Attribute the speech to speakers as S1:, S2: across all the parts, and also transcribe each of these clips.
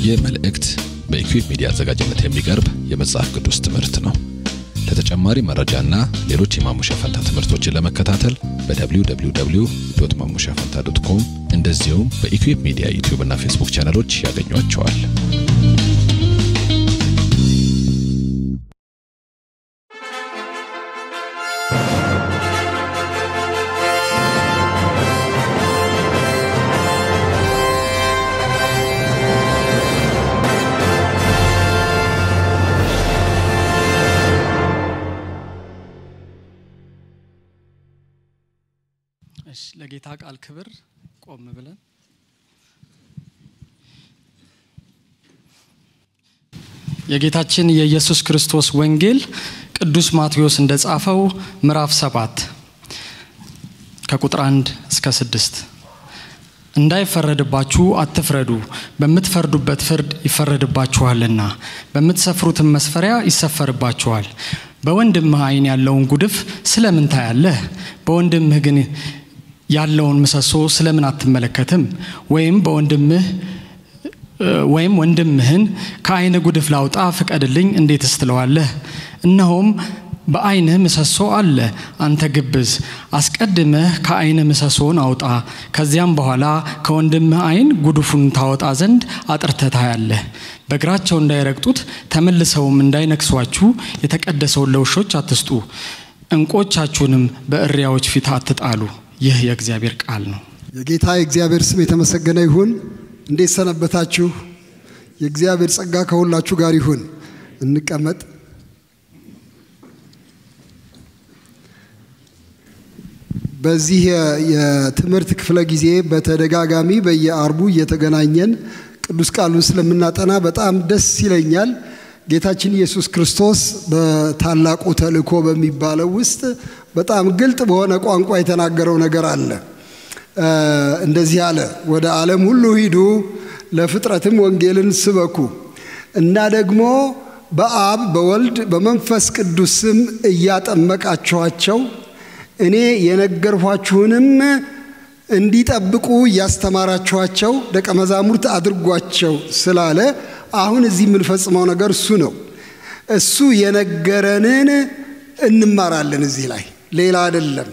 S1: ይህ መልእክት በኢኩዌብ ሚዲያ አዘጋጅነት የሚቀርብ የመጽሐፍ ቅዱስ ትምህርት ነው። ለተጨማሪ መረጃና ሌሎች የማሙሻ ፈንታ ትምህርቶችን ለመከታተል በwww ማሙሻ ፈንታ ዶት ኮም እንደዚሁም በኢኩዌብ ሚዲያ ዩቲዩብ እና ፌስቡክ ቻነሎች ያገኟቸዋል።
S2: እሺ ለጌታ ቃል ክብር ቆም ብለን የጌታችን የኢየሱስ ክርስቶስ ወንጌል ቅዱስ ማቴዎስ እንደጻፈው ምዕራፍ ሰባት ከቁጥር አንድ እስከ ስድስት እንዳይፈረድባችሁ አትፍረዱ፣ በምትፈርዱበት ፍርድ ይፈረድባችኋልና፣ በምትሰፍሩትም መስፈሪያ ይሰፈርባችኋል። በወንድምህ ዓይን ያለውን ጉድፍ ስለምን ታያለህ? በወንድምህ ግን ያለውን ምሰሶ ስለምን አትመለከትም? ወይም በወንድምህ ወይም ወንድምህን ከዓይን ጉድፍ ላውጣ ፍቀድልኝ እንዴትስ ትለዋለህ? እነሆም በዓይንህ ምሰሶ አለ። አንተ ግብዝ፣ አስቀድመህ ከዓይንህ ምሰሶን አውጣ፣ ከዚያም በኋላ ከወንድምህ ዓይን ጉድፉን ታወጣ ዘንድ አጥርተህ ታያለህ። በእግራቸው እንዳይረግጡት ተመልሰውም እንዳይነክሷችሁ የተቀደሰውን ለውሾች አትስጡ፣ እንቆቻችሁንም በእሪያዎች ፊት አትጣሉ። ይህ የእግዚአብሔር ቃል ነው።
S3: የጌታ የእግዚአብሔር ስም የተመሰገነ ይሁን። እንዴት ሰነበታችሁ? የእግዚአብሔር ጸጋ ከሁላችሁ ጋር ይሁን። እንቀመጥ። በዚህ የትምህርት ክፍለ ጊዜ በተደጋጋሚ በየአርቡ እየተገናኘን ቅዱስ ቃሉን ስለምናጠና በጣም ደስ ይለኛል። ጌታችን ኢየሱስ ክርስቶስ በታላቁ ተልእኮ በሚባለው ውስጥ በጣም ግልጥ በሆነ ቋንቋ የተናገረው ነገር አለ። እንደዚህ አለ፣ ወደ ዓለም ሁሉ ሂዱ፣ ለፍጥረትም ወንጌልን ስበኩ እና ደግሞ በአብ በወልድ በመንፈስ ቅዱስ ስም እያጠመቃችኋቸው እኔ የነገርኋችሁንም እንዲጠብቁ እያስተማራችኋቸው ደቀ መዛሙርት አድርጓቸው ስላለ አሁን እዚህ የምንፈጽመው ነገር እሱ ነው። እሱ የነገረንን እንማራለን። እዚህ ላይ ሌላ አይደለም።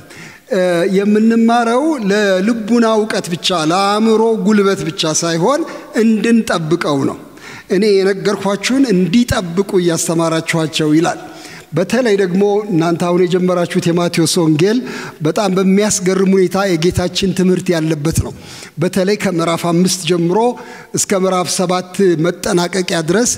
S3: የምንማረው ለልቡና እውቀት ብቻ ለአእምሮ ጉልበት ብቻ ሳይሆን እንድንጠብቀው ነው። እኔ የነገርኳችሁን እንዲጠብቁ እያስተማራችኋቸው ይላል። በተለይ ደግሞ እናንተ አሁን የጀመራችሁት የማቴዎስ ወንጌል በጣም በሚያስገርም ሁኔታ የጌታችን ትምህርት ያለበት ነው። በተለይ ከምዕራፍ አምስት ጀምሮ እስከ ምዕራፍ ሰባት መጠናቀቂያ ድረስ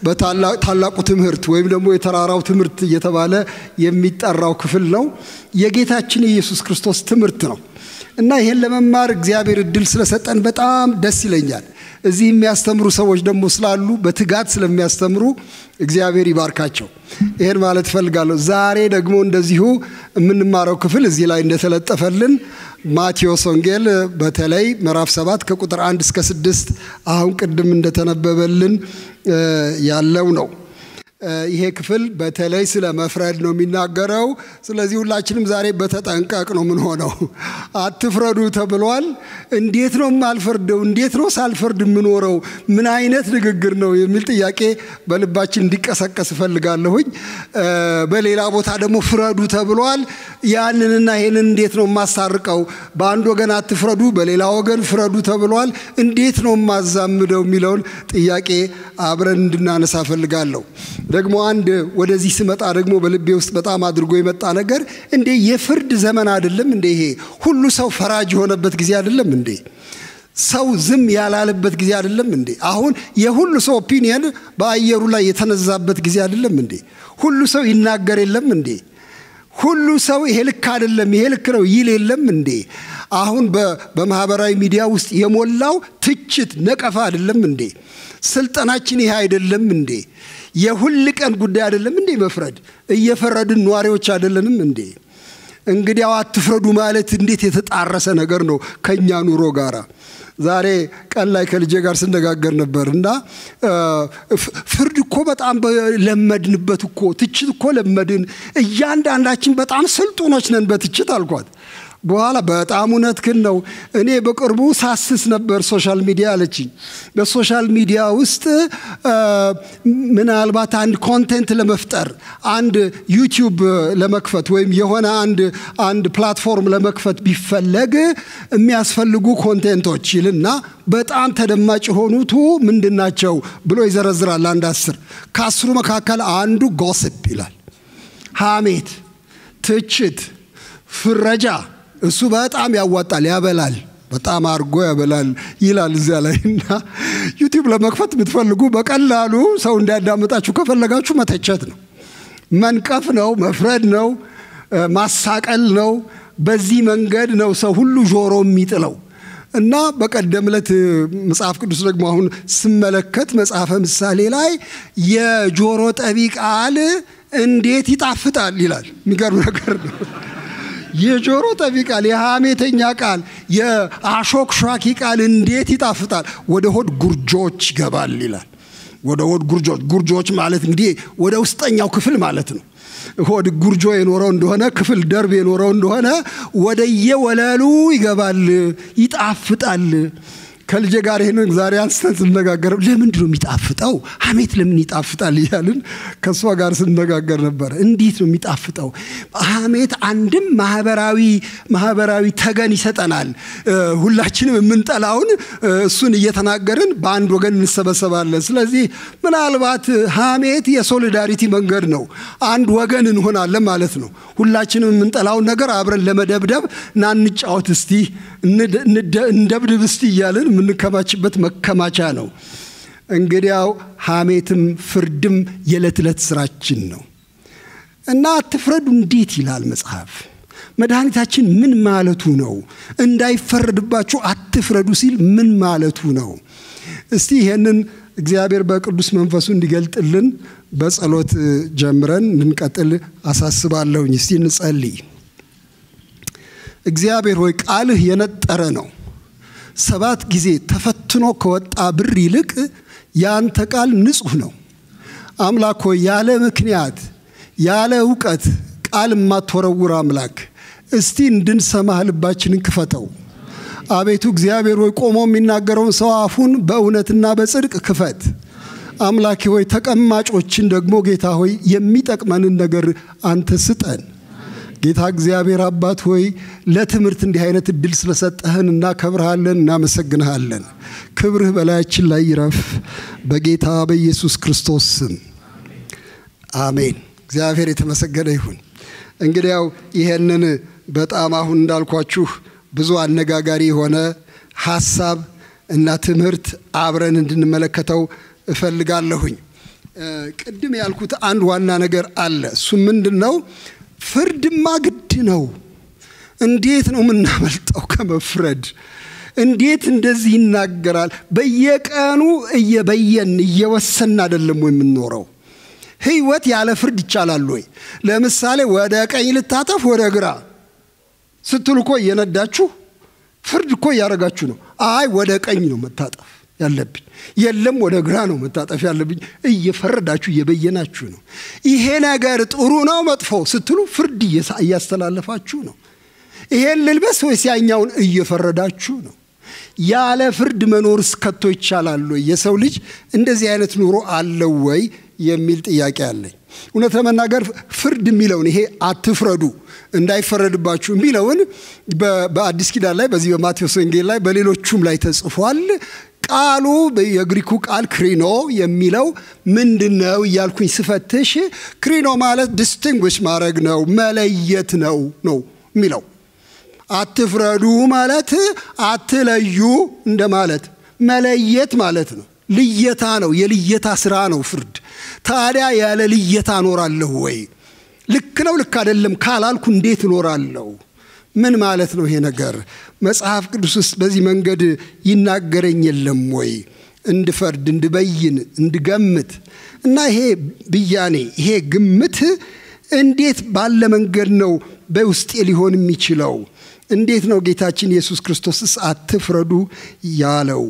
S3: በታላቁ ትምህርት ወይም ደግሞ የተራራው ትምህርት እየተባለ የሚጠራው ክፍል ነው። የጌታችን የኢየሱስ ክርስቶስ ትምህርት ነው እና ይሄን ለመማር እግዚአብሔር እድል ስለሰጠን በጣም ደስ ይለኛል። እዚህ የሚያስተምሩ ሰዎች ደግሞ ስላሉ በትጋት ስለሚያስተምሩ እግዚአብሔር ይባርካቸው። ይሄን ማለት እፈልጋለሁ። ዛሬ ደግሞ እንደዚሁ የምንማረው ክፍል እዚህ ላይ እንደተለጠፈልን ማቴዎስ ወንጌል በተለይ ምዕራፍ ሰባት ከቁጥር አንድ እስከ ስድስት አሁን ቅድም እንደተነበበልን ያለው ነው። ይሄ ክፍል በተለይ ስለ መፍረድ ነው የሚናገረው። ስለዚህ ሁላችንም ዛሬ በተጠንቀቅ ነው የምንሆነው። አትፍረዱ ተብሏል። እንዴት ነው የማልፈርደው? እንዴት ነው ሳልፈርድ የምኖረው? ምን አይነት ንግግር ነው የሚል ጥያቄ በልባችን እንዲቀሰቀስ እፈልጋለሁኝ። በሌላ ቦታ ደግሞ ፍረዱ ተብሏል። ያንንና ይሄንን እንዴት ነው የማሳርቀው? በአንድ ወገን አትፍረዱ፣ በሌላ ወገን ፍረዱ ተብሏል። እንዴት ነው የማዛምደው የሚለውን ጥያቄ አብረን እንድናነሳ እፈልጋለሁ። ደግሞ አንድ ወደዚህ ስመጣ ደግሞ በልቤ ውስጥ በጣም አድርጎ የመጣ ነገር እንዴ የፍርድ ዘመን አይደለም እንዴ? ይሄ ሁሉ ሰው ፈራጅ የሆነበት ጊዜ አይደለም እንዴ? ሰው ዝም ያላለበት ጊዜ አይደለም እንዴ? አሁን የሁሉ ሰው ኦፒኒየን በአየሩ ላይ የተነዛበት ጊዜ አይደለም እንዴ? ሁሉ ሰው ይናገር የለም እንዴ? ሁሉ ሰው ይሄ ልክ አይደለም፣ ይሄ ልክ ነው ይል የለም እንዴ? አሁን በማህበራዊ ሚዲያ ውስጥ የሞላው ትችት፣ ነቀፋ አይደለም እንዴ? ስልጠናችን ይሄ አይደለም እንዴ? የሁል ቀን ጉዳይ አይደለም እንዴ? መፍረድ እየፈረድን ነዋሪዎች አይደለንም እንዴ? እንግዲያው አትፍረዱ ማለት እንዴት የተጣረሰ ነገር ነው ከእኛ ኑሮ ጋር። ዛሬ ቀን ላይ ከልጄ ጋር ስነጋገር ነበር እና ፍርድ እኮ በጣም ለመድንበት እኮ ትችት እኮ ለመድን፣ እያንዳንዳችን በጣም ስልጡኖች ነን በትችት አልኳት። በኋላ በጣም እውነትህን ነው። እኔ በቅርቡ ሳስስ ነበር ሶሻል ሚዲያ አለችኝ። በሶሻል ሚዲያ ውስጥ ምናልባት አንድ ኮንቴንት ለመፍጠር አንድ ዩቲዩብ ለመክፈት ወይም የሆነ አንድ አንድ ፕላትፎርም ለመክፈት ቢፈለግ የሚያስፈልጉ ኮንቴንቶች ይልና በጣም ተደማጭ የሆኑቱ ምንድን ናቸው ብሎ ይዘረዝራል። አንድ አስር ከአስሩ መካከል አንዱ ጎስፕ ይላል። ሐሜት፣ ትችት፣ ፍረጃ እሱ በጣም ያዋጣል፣ ያበላል፣ በጣም አድርጎ ያበላል ይላል እዚያ ላይ እና ዩቲዩብ ለመክፈት የምትፈልጉ በቀላሉ ሰው እንዲያዳምጣችሁ ከፈለጋችሁ መተቸት ነው፣ መንቀፍ ነው፣ መፍረድ ነው፣ ማሳቀል ነው። በዚህ መንገድ ነው ሰው ሁሉ ጆሮ የሚጥለው። እና በቀደም ዕለት መጽሐፍ ቅዱስ ደግሞ አሁን ስመለከት መጽሐፈ ምሳሌ ላይ የጆሮ ጠቢ ቃል እንዴት ይጣፍጣል ይላል። የሚገርም ነገር ነው። የጆሮ ጠቢ ቃል፣ የሐሜተኛ ቃል፣ የአሾክሿኪ ቃል እንዴት ይጣፍጣል፣ ወደ ሆድ ጉርጆች ይገባል ይላል። ወደ ሆድ ጉርጆች ጉርጆች ማለት እንግዲህ ወደ ውስጠኛው ክፍል ማለት ነው። ሆድ ጉርጆ የኖረው እንደሆነ ክፍል ደርብ የኖረው እንደሆነ ወደየወለሉ ይገባል፣ ይጣፍጣል። ከልጄ ጋር ይህንን ዛሬ አንስተን ስነጋገር ለምንድን ነው የሚጣፍጠው? ሐሜት ለምን ይጣፍጣል እያልን ከእሷ ጋር ስነጋገር ነበር። እንዴት ነው የሚጣፍጠው? ሐሜት አንድም ማህበራዊ ማህበራዊ ተገን ይሰጠናል። ሁላችንም የምንጠላውን እሱን እየተናገርን በአንድ ወገን እንሰበሰባለን። ስለዚህ ምናልባት ሐሜት የሶሊዳሪቲ መንገድ ነው። አንድ ወገን እንሆናለን ማለት ነው። ሁላችንም የምንጠላውን ነገር አብረን ለመደብደብ ና እንጫወት እስቲ እንደብድብ እስቲ እያልን የምንከማችበት መከማቻ ነው። እንግዲያው ሐሜትም ፍርድም የዕለት ዕለት ስራችን ነው እና አትፍረዱ እንዴት ይላል መጽሐፍ። መድኃኒታችን ምን ማለቱ ነው? እንዳይፈረድባችሁ አትፍረዱ ሲል ምን ማለቱ ነው? እስቲ ይሄንን እግዚአብሔር በቅዱስ መንፈሱ እንዲገልጥልን በጸሎት ጀምረን እንድንቀጥል አሳስባለሁኝ። እስቲ እንጸልይ። እግዚአብሔር ሆይ ቃልህ የነጠረ ነው። ሰባት ጊዜ ተፈትኖ ከወጣ ብር ይልቅ የአንተ ቃል ንጹሕ ነው። አምላክ ሆይ ያለ ምክንያት ያለ እውቀት ቃል የማትወረውር አምላክ እስቲ እንድንሰማህ ልባችንን ክፈተው። አቤቱ እግዚአብሔር ሆይ ቆሞ የሚናገረውን ሰው አፉን በእውነትና በጽድቅ ክፈት። አምላኬ ሆይ ተቀማጮችን ደግሞ ጌታ ሆይ የሚጠቅመንን ነገር አንተ ስጠን። ጌታ እግዚአብሔር አባት ሆይ ለትምህርት እንዲህ አይነት እድል ስለሰጠህን እናከብርሃለን፣ እናመሰግንሃለን። ክብርህ በላያችን ላይ ይረፍ በጌታ በኢየሱስ ክርስቶስ ስም አሜን። እግዚአብሔር የተመሰገነ ይሁን። እንግዲያው ይሄንን በጣም አሁን እንዳልኳችሁ ብዙ አነጋጋሪ የሆነ ሀሳብ እና ትምህርት አብረን እንድንመለከተው እፈልጋለሁኝ። ቅድም ያልኩት አንድ ዋና ነገር አለ። እሱ ምንድን ነው? ፍርድማ ግድ ነው። እንዴት ነው የምናመልጠው ከመፍረድ? እንዴት እንደዚህ ይናገራል? በየቀኑ እየበየን እየወሰን አይደለም ወይ የምንኖረው? ህይወት ያለ ፍርድ ይቻላል ወይ? ለምሳሌ ወደ ቀኝ ልታጠፍ ወደ ግራ ስትሉ እኮ እየነዳችሁ ፍርድ እኮ እያደረጋችሁ ነው። አይ ወደ ቀኝ ነው መታጠፍ ያለብኝ፣ የለም ወደ ግራ ነው መታጠፍ ያለብኝ። እየፈረዳችሁ እየበየናችሁ ነው። ይሄ ነገር ጥሩ ነው መጥፎ ስትሉ ፍርድ እያስተላለፋችሁ ነው። ይሄን ልልበስ ወይስ ያኛውን እየፈረዳችሁ ነው። ያለ ፍርድ መኖርስ ከቶ ይቻላል ወይ? የሰው ልጅ እንደዚህ አይነት ኑሮ አለው ወይ የሚል ጥያቄ አለኝ። እውነት ለመናገር ፍርድ የሚለውን ይሄ አትፍረዱ እንዳይፈረድባችሁ የሚለውን በአዲስ ኪዳን ላይ በዚህ በማቴዎስ ወንጌል ላይ በሌሎቹም ላይ ተጽፏል። ቃሉ የግሪኩ ቃል ክሪኖ የሚለው ምንድን ነው እያልኩኝ ስፈትሽ ክሪኖ ማለት ዲስቲንጉሽ ማድረግ ነው፣ መለየት ነው ነው የሚለው አትፍረዱ ማለት አትለዩ እንደማለት መለየት ማለት ነው። ልየታ ነው። የልየታ ስራ ነው ፍርድ። ታዲያ ያለ ልየታ እኖራለሁ ወይ? ልክ ነው ልክ አይደለም ካላልኩ እንዴት እኖራለሁ? ምን ማለት ነው ይሄ ነገር? መጽሐፍ ቅዱስ ውስጥ በዚህ መንገድ ይናገረኝ የለም ወይ? እንድፈርድ፣ እንድበይን፣ እንድገምት እና ይሄ ብያኔ ይሄ ግምት እንዴት ባለ መንገድ ነው በውስጤ ሊሆን የሚችለው? እንዴት ነው ጌታችን ኢየሱስ ክርስቶስስ አትፍረዱ ያለው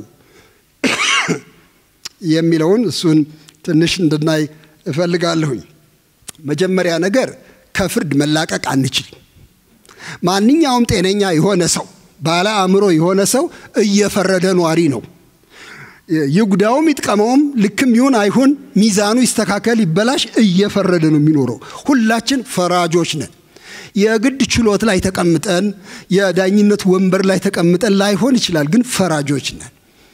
S3: የሚለውን እሱን ትንሽ እንድናይ እፈልጋለሁኝ። መጀመሪያ ነገር ከፍርድ መላቀቅ አንችልም። ማንኛውም ጤነኛ የሆነ ሰው ባለ አእምሮ የሆነ ሰው እየፈረደ ኗሪ ነው። ይጉዳውም ይጥቀመውም ልክም ይሁን አይሁን ሚዛኑ ይስተካከል ይበላሽ እየፈረደ ነው የሚኖረው። ሁላችን ፈራጆች ነን። የግድ ችሎት ላይ ተቀምጠን የዳኝነት ወንበር ላይ ተቀምጠን ላይሆን ይችላል፣ ግን ፈራጆች ነን።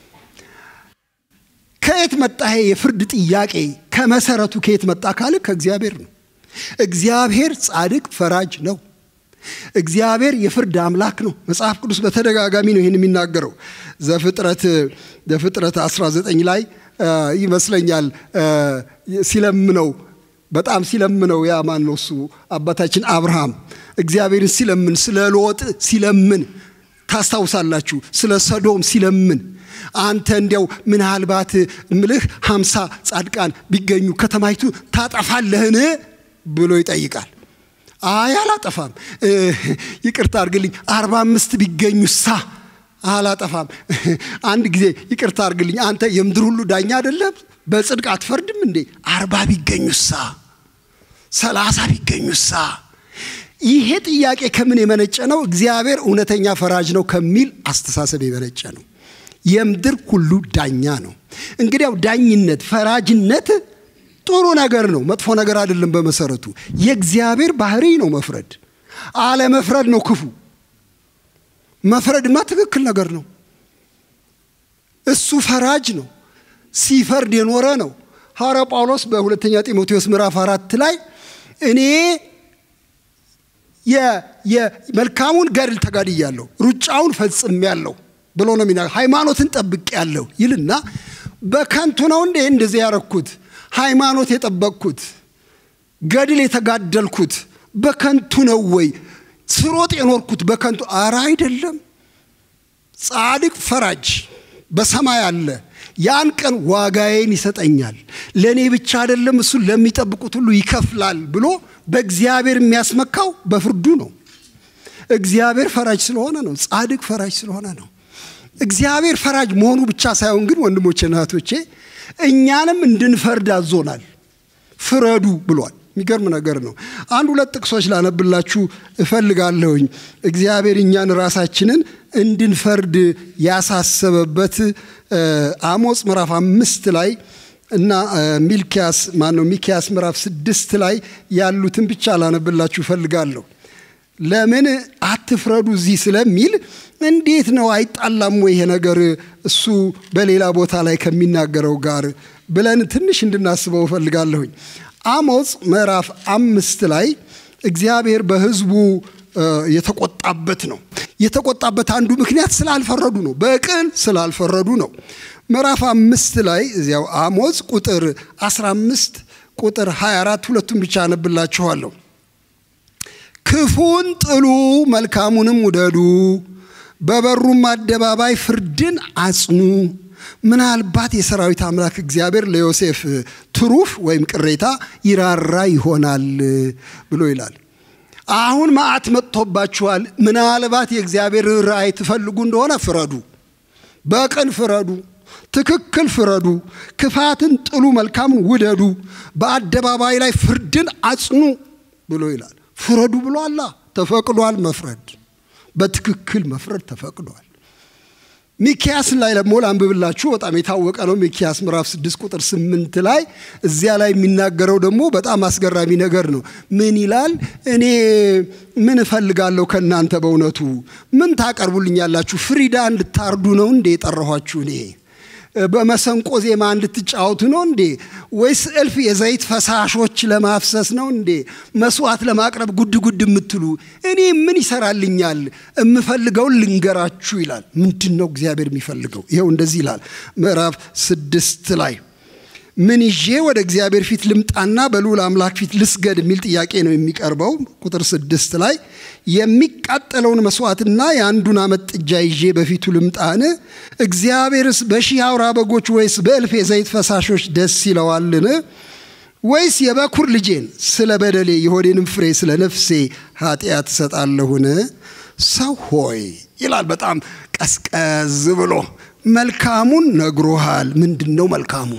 S3: ከየት መጣ ይሄ የፍርድ ጥያቄ? ከመሰረቱ ከየት መጣ ካለ ከእግዚአብሔር ነው። እግዚአብሔር ጻድቅ ፈራጅ ነው። እግዚአብሔር የፍርድ አምላክ ነው። መጽሐፍ ቅዱስ በተደጋጋሚ ነው ይህን የሚናገረው። ዘፍጥረት ዘፍጥረት 19 ላይ ይመስለኛል ሲለምነው በጣም ሲለምነው ያ ማን ነው እሱ አባታችን አብርሃም እግዚአብሔርን ሲለምን ስለ ሎጥ ሲለምን ታስታውሳላችሁ። ስለ ሰዶም ሲለምን አንተ እንዲያው ምናልባት ምልህ ሀምሳ ጻድቃን ቢገኙ ከተማይቱ ታጠፋለህን ብሎ ይጠይቃል። አይ አላጠፋም፣ ይቅርታ አድርግልኝ፣ አርባ አምስት ቢገኙሳ አላጠፋም። አንድ ጊዜ ይቅርታ አድርግልኝ፣ አንተ የምድር ሁሉ ዳኛ አይደለም? በጽድቅ አትፈርድም እንዴ? አርባ ቢገኙሳ፣ ሰላሳ ቢገኙሳ? ይሄ ጥያቄ ከምን የመነጨ ነው? እግዚአብሔር እውነተኛ ፈራጅ ነው ከሚል አስተሳሰብ የመነጨ ነው። የምድር ሁሉ ዳኛ ነው። እንግዲያው ዳኝነት፣ ፈራጅነት ጥሩ ነገር ነው፣ መጥፎ ነገር አይደለም። በመሰረቱ የእግዚአብሔር ባህሪ ነው መፍረድ። አለመፍረድ ነው ክፉ። መፍረድማ ትክክል ነገር ነው። እሱ ፈራጅ ነው፣ ሲፈርድ የኖረ ነው። ሐዋርያው ጳውሎስ በሁለተኛ ጢሞቴዎስ ምዕራፍ አራት ላይ እኔ መልካሙን ገድል ተጋድያለሁ፣ ሩጫውን ፈጽሜያለሁ ብሎ ነው የሚና ሃይማኖትን ጠብቄያለሁ ይልና በከንቱ ነው እንዴ እንደዚህ ያረኩት ሃይማኖት የጠበቅኩት ገድል የተጋደልኩት በከንቱ ነው ወይ? ስሮጥ የኖርኩት በከንቱ? አረ አይደለም። ጻድቅ ፈራጅ በሰማይ አለ። ያን ቀን ዋጋዬን ይሰጠኛል፣ ለእኔ ብቻ አይደለም እሱ ለሚጠብቁት ሁሉ ይከፍላል ብሎ በእግዚአብሔር የሚያስመካው በፍርዱ ነው። እግዚአብሔር ፈራጅ ስለሆነ ነው። ጻድቅ ፈራጅ ስለሆነ ነው። እግዚአብሔር ፈራጅ መሆኑ ብቻ ሳይሆን ግን ወንድሞቼና እህቶቼ እኛንም እንድንፈርድ አዞናል። ፍረዱ ብሏል። የሚገርም ነገር ነው። አንድ ሁለት ጥቅሶች ላነብላችሁ እፈልጋለሁኝ። እግዚአብሔር እኛን ራሳችንን እንድንፈርድ ያሳሰበበት አሞጽ ምዕራፍ አምስት ላይ እና ሚልኪያስ ማነው ሚኪያስ ምዕራፍ ስድስት ላይ ያሉትን ብቻ ላነብላችሁ እፈልጋለሁ። ለምን አትፍረዱ እዚህ ስለሚል እንዴት ነው አይጣላም ወይ ይሄ ነገር እሱ በሌላ ቦታ ላይ ከሚናገረው ጋር ብለን ትንሽ እንድናስበው እፈልጋለሁኝ። አሞጽ ምዕራፍ አምስት ላይ እግዚአብሔር በሕዝቡ የተቆጣበት ነው። የተቆጣበት አንዱ ምክንያት ስላልፈረዱ ነው። በቅን ስላልፈረዱ ነው። ምዕራፍ አምስት ላይ እዚያው አሞጽ ቁጥር 15 ቁጥር 24 ሁለቱም ብቻ አነብላችኋለሁ። ክፉን ጥሉ፣ መልካሙንም ውደዱ፣ በበሩም አደባባይ ፍርድን አጽኑ። ምናልባት የሰራዊት አምላክ እግዚአብሔር ለዮሴፍ ትሩፍ ወይም ቅሬታ ይራራ ይሆናል ብሎ ይላል። አሁን መዓት መጥቶባችኋል። ምናልባት የእግዚአብሔር ራእይ ትፈልጉ እንደሆነ ፍረዱ፣ በቅን ፍረዱ፣ ትክክል ፍረዱ፣ ክፋትን ጥሉ፣ መልካምን ውደዱ፣ በአደባባይ ላይ ፍርድን አጽኑ ብሎ ይላል። ፍረዱ ብሎ አላ ተፈቅዷል። መፍረድ በትክክል መፍረድ ተፈቅዷል። ሚኪያስ ላይ ደግሞ ላንብብላችሁ። በጣም የታወቀ ነው። ሚኪያስ ምዕራፍ 6 ቁጥር 8 ላይ እዚያ ላይ የሚናገረው ደግሞ በጣም አስገራሚ ነገር ነው። ምን ይላል? እኔ ምን እፈልጋለሁ ከእናንተ በእውነቱ ምን ታቀርቡልኛላችሁ? ፍሪዳ እንድታርዱ ነው እንዴ የጠራኋችሁ? እኔ በመሰንቆ ዜማ እንድትጫወቱ ነው እንዴ? ወይስ እልፍ የዘይት ፈሳሾች ለማፍሰስ ነው እንዴ? መስዋዕት ለማቅረብ ጉድ ጉድ የምትሉ እኔ ምን ይሰራልኛል? የምፈልገውን ልንገራችሁ ይላል። ምንድን ነው እግዚአብሔር የሚፈልገው? ይኸው እንደዚህ ይላል ምዕራፍ ስድስት ላይ ምን ይዤ ወደ እግዚአብሔር ፊት ልምጣና በልዑል አምላክ ፊት ልስገድ የሚል ጥያቄ ነው የሚቀርበው። ቁጥር ስድስት ላይ የሚቃጠለውን መስዋዕትና የአንዱን ዓመት ጥጃ ይዤ በፊቱ ልምጣን? እግዚአብሔርስ በሺህ አውራ በጎች ወይስ በእልፍ የዘይት ፈሳሾች ደስ ይለዋልን? ወይስ የበኩር ልጄን ስለ በደሌ የሆዴንም ፍሬ ስለ ነፍሴ ኃጢአት እሰጣለሁን? ሰው ሆይ ይላል በጣም ቀዝቀዝ ብሎ መልካሙን ነግሮሃል። ምንድን ነው መልካሙ?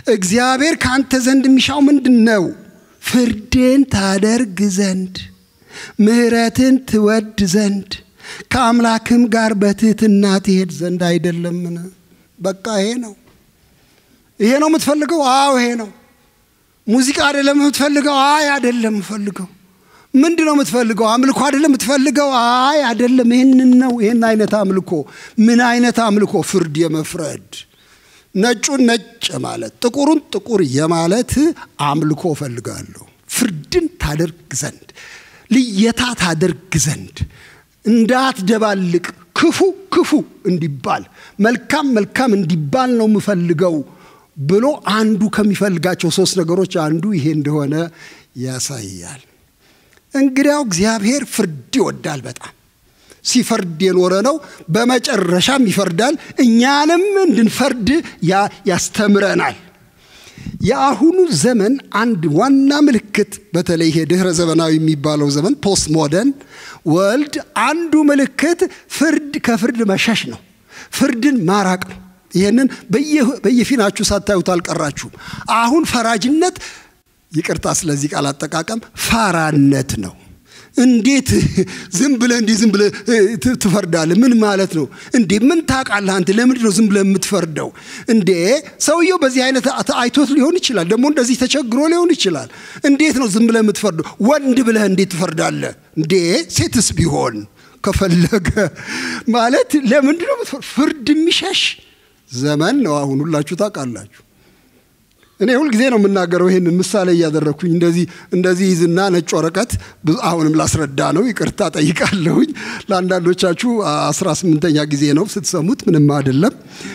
S3: እግዚአብሔር ከአንተ ዘንድ የሚሻው ምንድን ነው? ፍርድን ታደርግ ዘንድ ምሕረትን ትወድ ዘንድ ከአምላክም ጋር በትህትና ትሄድ ዘንድ አይደለምን? በቃ ይሄ ነው። ይሄ ነው የምትፈልገው? አዎ ይሄ ነው። ሙዚቃ አይደለም የምትፈልገው? አይ አይደለም የምፈልገው። ምንድን ነው የምትፈልገው? አምልኮ አይደለም የምትፈልገው? አይ አይደለም። ይህንን ነው። ይህን አይነት አምልኮ። ምን አይነት አምልኮ? ፍርድ የመፍረድ ነጩን ነጭ ማለት ጥቁሩን ጥቁር የማለት አምልኮ እፈልጋለሁ። ፍርድን ታደርግ ዘንድ ልየታ ታደርግ ዘንድ እንዳትደባልቅ ክፉ ክፉ እንዲባል መልካም መልካም እንዲባል ነው የምፈልገው ብሎ አንዱ ከሚፈልጋቸው ሶስት ነገሮች አንዱ ይሄ እንደሆነ ያሳያል። እንግዲያው እግዚአብሔር ፍርድ ይወዳል በጣም ሲፈርድ የኖረ ነው። በመጨረሻም ይፈርዳል። እኛንም እንድንፈርድ ያስተምረናል። የአሁኑ ዘመን አንድ ዋና ምልክት በተለይ ይሄ ድህረ ዘመናዊ የሚባለው ዘመን ፖስት ሞደርን ወልድ አንዱ ምልክት ፍርድ ከፍርድ መሸሽ ነው። ፍርድን ማራቅ ነው። ይህንን በየፊናችሁ ሳታዩት አልቀራችሁም። አሁን ፈራጅነት፣ ይቅርታ ስለዚህ ቃል አጠቃቀም፣ ፋራነት ነው። እንዴት ዝም ብለህ እንዲህ ዝም ብለህ ትፈርዳለህ? ምን ማለት ነው እንዴ? ምን ታውቃለህ አንተ? ለምንድን ነው ዝም ብለህ የምትፈርደው እንዴ? ሰውየው በዚህ አይነት አይቶት ሊሆን ይችላል። ደግሞ እንደዚህ ተቸግሮ ሊሆን ይችላል። እንዴት ነው ዝም ብለህ የምትፈርደው? ወንድ ብለህ እንዴት ትፈርዳለህ እንዴ? ሴትስ ቢሆን ከፈለገ ማለት ለምንድን ነው ፍርድ የሚሸሽ ዘመን ነው አሁን። ሁላችሁ ታውቃላችሁ። እኔ ሁልጊዜ ነው የምናገረው ይሄንን ምሳሌ እያደረግኩኝ እንደዚህ እንደዚህ ይዝና ነጭ ወረቀት አሁንም ላስረዳ ነው፣ ይቅርታ ጠይቃለሁኝ። ለአንዳንዶቻችሁ አስራ ስምንተኛ ጊዜ ነው ስትሰሙት፣ ምንም አይደለም።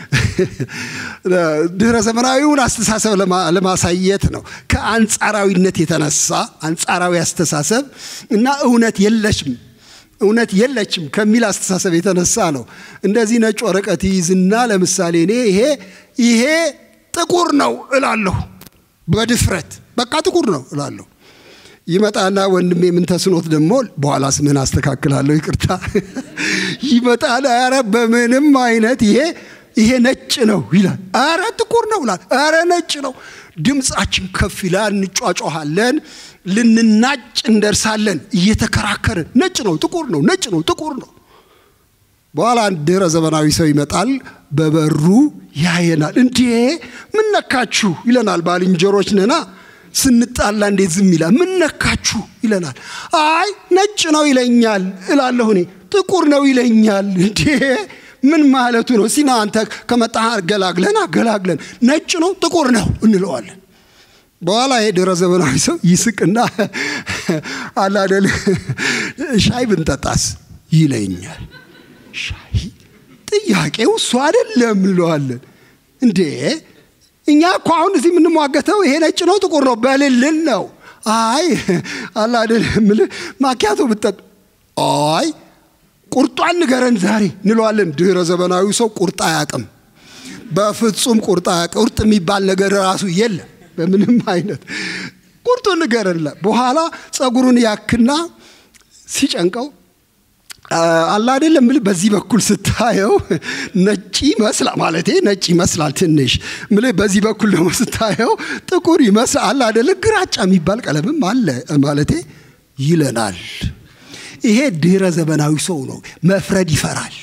S3: ድህረ ዘመናዊውን አስተሳሰብ ለማሳየት ነው። ከአንጻራዊነት የተነሳ አንጻራዊ አስተሳሰብ እና እውነት የለሽም እውነት የለችም ከሚል አስተሳሰብ የተነሳ ነው። እንደዚህ ነጭ ወረቀት ይይዝና ለምሳሌ እኔ ይሄ ይሄ ጥቁር ነው እላለሁ በድፍረት በቃ ጥቁር ነው እላለሁ። ይመጣና ወንድሜ ምን ተስኖት ደግሞ በኋላ ስምህን አስተካክላለሁ ይቅርታ ይመጣና ኧረ በምንም አይነት ይሄ ይሄ ነጭ ነው ይላል። ኧረ ጥቁር ነው ይላል። ኧረ ነጭ ነው። ድምፃችን ከፍ ይላል፣ እንጯጮኋለን፣ ልንናጭ እንደርሳለን እየተከራከርን ነጭ ነው ጥቁር ነው ነጭ ነው ጥቁር ነው። በኋላ አንድ ድህረ ዘመናዊ ሰው ይመጣል፣ በበሩ ያየናል። እንዴ ምን ነካችሁ ይለናል። ባልንጀሮች ነና ስንጣላ እንዴት ዝም ይላል? ምን ነካችሁ ይለናል። አይ ነጭ ነው ይለኛል እላለሁ እኔ። ጥቁር ነው ይለኛል። እንዴ ምን ማለቱ ነው? ሲና አንተ ከመጣህ አገላግለን አገላግለን ነጭ ነው ጥቁር ነው እንለዋለን። በኋላ ይሄ ድህረ ዘመናዊ ሰው ይስቅና አላደል ሻይ ብንጠጣስ ይለኛል። ሻይ ጥያቄው እሱ አይደለም እንለዋለን። እንዴ እኛ እኮ አሁን እዚህ የምንሟገተው ይሄ ነጭ ነው ጥቁር ነው በልልን ነው። አይ አላደል ምልህ ማኪያቶ ብጠጥ አይ ቁርጧን ንገረን ዛሬ እንለዋለን። ድህረ ዘመናዊ ሰው ቁርጥ አያውቅም። በፍጹም ቁርጥ አያውቅም። ቁርጥ የሚባል ነገር ራሱ የለም በምንም አይነት ቁርጡን ንገረን። በኋላ ጸጉሩን ያክና ሲጨንቀው አላ አይደለም ምል በዚህ በኩል ስታየው ነጭ ይመስላል ማለቴ ነጭ ይመስላል ትንሽ ምል በዚህ በኩል ደግሞ ስታየው ጥቁር ይመስላል አላ አይደለ ግራጫ የሚባል ቀለምም አለ ማለቴ ይለናል። ይሄ ድህረ ዘመናዊ ሰው ነው። መፍረድ ይፈራል፣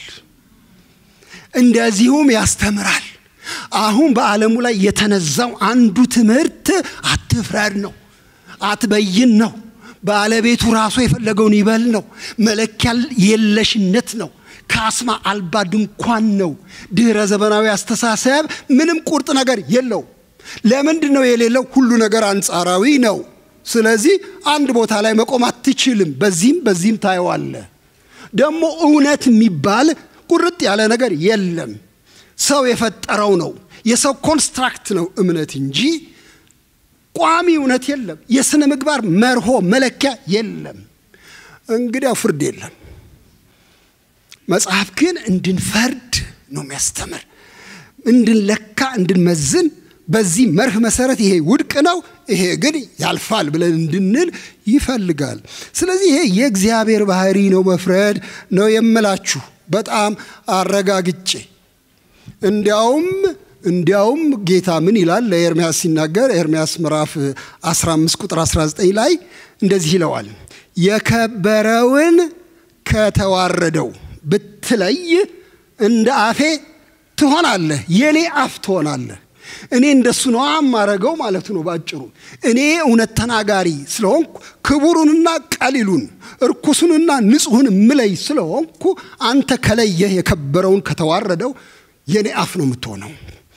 S3: እንደዚሁም ያስተምራል። አሁን በዓለሙ ላይ የተነዛው አንዱ ትምህርት አትፍረድ ነው፣ አትበይን ነው። ባለቤቱ ራሱ የፈለገውን ይበል ነው። መለኪያ የለሽነት ነው። ካስማ አልባ ድንኳን ነው። ድህረ ዘመናዊ አስተሳሰብ ምንም ቁርጥ ነገር የለው። ለምንድን ነው የሌለው? ሁሉ ነገር አንጻራዊ ነው። ስለዚህ አንድ ቦታ ላይ መቆም አትችልም። በዚህም በዚህም ታየዋለ። ደግሞ እውነት የሚባል ቁርጥ ያለ ነገር የለም። ሰው የፈጠረው ነው። የሰው ኮንስትራክት ነው እምነት እንጂ ቋሚ እውነት የለም። የሥነ ምግባር መርሆ መለኪያ የለም። እንግዲያው ፍርድ የለም። መጽሐፍ ግን እንድንፈርድ ነው የሚያስተምር፣ እንድንለካ፣ እንድንመዝን በዚህ መርህ መሰረት ይሄ ውድቅ ነው፣ ይሄ ግን ያልፋል ብለን እንድንል ይፈልጋል። ስለዚህ ይሄ የእግዚአብሔር ባህሪ ነው፣ መፍረድ ነው የምላችሁ በጣም አረጋግጬ እንዲያውም እንዲያውም ጌታ ምን ይላል ለኤርሚያስ ሲናገር ኤርሚያስ ምዕራፍ 15 ቁጥር 19 ላይ እንደዚህ ይለዋል፣ የከበረውን ከተዋረደው ብትለይ እንደ አፌ ትሆናለህ፣ የኔ አፍ ትሆናለህ። እኔ እንደሱ ነው የማረገው ማለቱ ነው ባጭሩ። እኔ እውነት ተናጋሪ ስለሆንኩ ክቡሩንና ቀሊሉን እርኩሱንና ንጹሑን ምለይ ስለሆንኩ አንተ ከለየህ የከበረውን ከተዋረደው የኔ አፍ ነው የምትሆነው።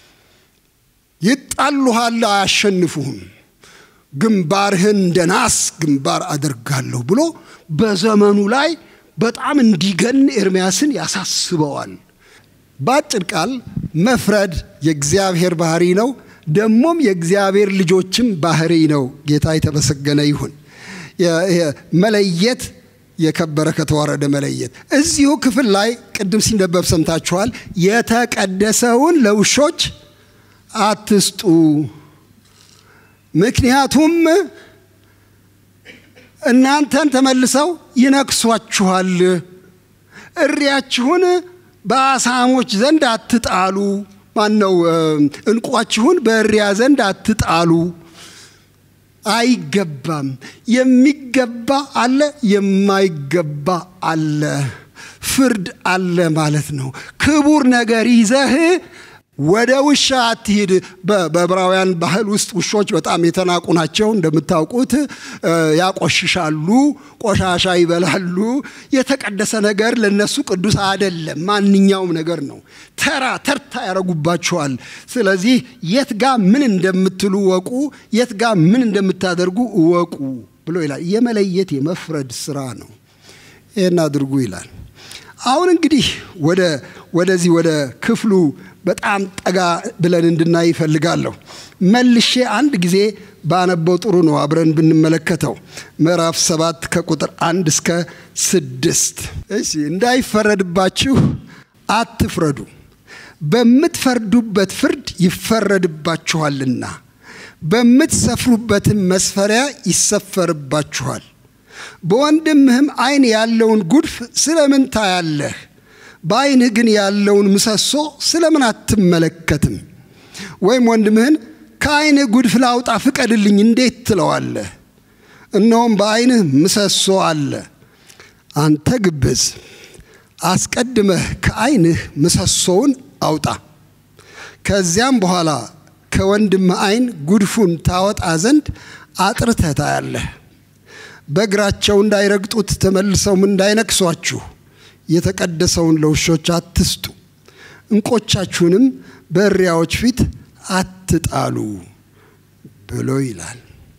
S3: ይጣሉሃል፣ አያሸንፉህም። ግንባርህን እንደ ናስ ግንባር አደርጋለሁ ብሎ በዘመኑ ላይ በጣም እንዲገን ኤርምያስን ያሳስበዋል። በአጭር ቃል መፍረድ የእግዚአብሔር ባህሪ ነው፣ ደግሞም የእግዚአብሔር ልጆችም ባህሪ ነው። ጌታ የተመሰገነ ይሁን። መለየት የከበረ ከተዋረደ መለየት። እዚሁ ክፍል ላይ ቅድም ሲነበብ ሰምታችኋል። የተቀደሰውን ለውሾች አትስጡ፣ ምክንያቱም እናንተን ተመልሰው ይነክሷችኋል። እሪያችሁን በአሳሞች ዘንድ አትጣሉ። ማን ነው? እንቋችሁን በእሪያ ዘንድ አትጣሉ። አይገባም። የሚገባ አለ፣ የማይገባ አለ። ፍርድ አለ ማለት ነው። ክቡር ነገር ይዘህ ወደ ውሻ አትሂድ። በዕብራውያን ባህል ውስጥ ውሾች በጣም የተናቁ ናቸው። እንደምታውቁት ያቆሽሻሉ፣ ቆሻሻ ይበላሉ። የተቀደሰ ነገር ለነሱ ቅዱስ አይደለም። ማንኛውም ነገር ነው። ተራ ተርታ ያደርጉባቸዋል። ስለዚህ የት ጋ ምን እንደምትሉ ወቁ፣ የት ጋ ምን እንደምታደርጉ እወቁ ብሎ ይላል። የመለየት የመፍረድ ስራ ነው። ይህን አድርጉ ይላል። አሁን እንግዲህ ወደ ወደዚህ ወደ ክፍሉ በጣም ጠጋ ብለን እንድናይ ይፈልጋለሁ። መልሼ አንድ ጊዜ ባነበው ጥሩ ነው፣ አብረን ብንመለከተው ምዕራፍ ሰባት ከቁጥር አንድ እስከ ስድስት እሺ እንዳይፈረድባችሁ አትፍረዱ፣ በምትፈርዱበት ፍርድ ይፈረድባችኋልና፣ በምትሰፍሩበትም መስፈሪያ ይሰፈርባችኋል። በወንድምህም ዓይን ያለውን ጉድፍ ስለምን ታያለህ? በዓይንህ ግን ያለውን ምሰሶ ስለምን አትመለከትም? ወይም ወንድምህን ከዓይንህ ጉድፍ ላውጣ ፍቀድልኝ እንዴት ትለዋለህ? እነሆም በዓይንህ ምሰሶ አለ። አንተ ግብዝ፣ አስቀድመህ ከዓይንህ ምሰሶውን አውጣ። ከዚያም በኋላ ከወንድምህ ዓይን ጉድፉን ታወጣ ዘንድ አጥርተህ ታያለህ። በእግራቸው እንዳይረግጡት ተመልሰውም እንዳይነክሷችሁ የተቀደሰውን ለውሾች አትስጡ፣ እንቆቻችሁንም በእሪያዎች ፊት አትጣሉ ብሎ ይላል።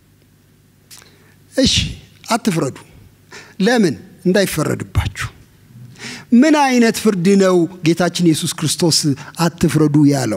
S3: እሺ አትፍረዱ። ለምን? እንዳይፈረድባችሁ። ምን አይነት ፍርድ ነው ጌታችን ኢየሱስ ክርስቶስ አትፍረዱ ያለው?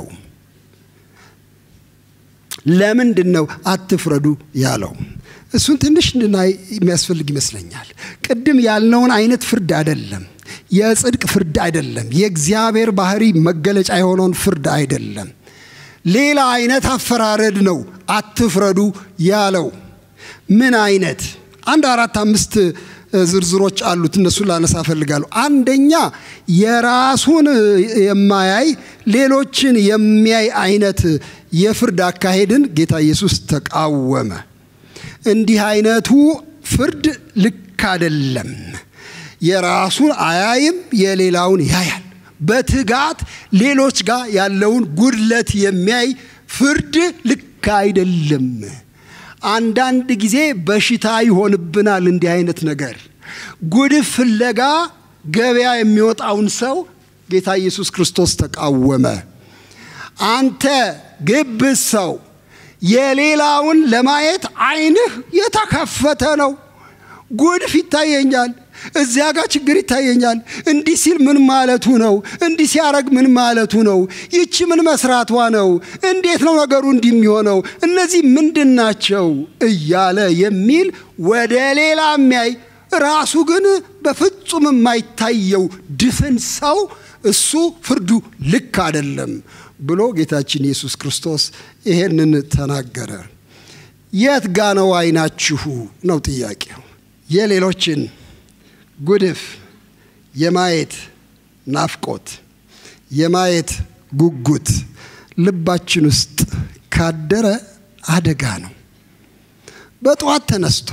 S3: ለምንድን ነው አትፍረዱ ያለው? እሱን ትንሽ እንድናይ የሚያስፈልግ ይመስለኛል። ቅድም ያልነውን አይነት ፍርድ አይደለም። የጽድቅ ፍርድ አይደለም። የእግዚአብሔር ባህሪ መገለጫ የሆነውን ፍርድ አይደለም። ሌላ አይነት አፈራረድ ነው አትፍረዱ ያለው። ምን አይነት? አንድ አራት አምስት ዝርዝሮች አሉት። እነሱን ላነሳ እፈልጋለሁ። አንደኛ የራሱን የማያይ ሌሎችን የሚያይ አይነት የፍርድ አካሄድን ጌታ ኢየሱስ ተቃወመ። እንዲህ አይነቱ ፍርድ ልክ አይደለም። የራሱን አያይም፣ የሌላውን ያያል። በትጋት ሌሎች ጋር ያለውን ጉድለት የሚያይ ፍርድ ልክ አይደለም። አንዳንድ ጊዜ በሽታ ይሆንብናል እንዲህ አይነት ነገር። ጉድፍ ፍለጋ ገበያ የሚወጣውን ሰው ጌታ ኢየሱስ ክርስቶስ ተቃወመ። አንተ ግብዝ ሰው የሌላውን ለማየት ዓይንህ የተከፈተ ነው። ጉድፍ ይታየኛል፣ እዚያ ጋር ችግር ይታየኛል። እንዲህ ሲል ምን ማለቱ ነው? እንዲህ ሲያረግ ምን ማለቱ ነው? ይቺ ምን መስራቷ ነው? እንዴት ነው ነገሩ እንዲህ የሚሆነው? እነዚህ ምንድን ናቸው? እያለ የሚል ወደ ሌላ የሚያይ ራሱ ግን በፍጹም የማይታየው ድፍን ሰው እሱ ፍርዱ ልክ አይደለም ብሎ ጌታችን ኢየሱስ ክርስቶስ ይሄንን ተናገረ። የት ጋ ነው ዓይናችሁ ነው ጥያቄው። የሌሎችን ጉድፍ የማየት ናፍቆት፣ የማየት ጉጉት ልባችን ውስጥ ካደረ አደጋ ነው። በጠዋት ተነስቶ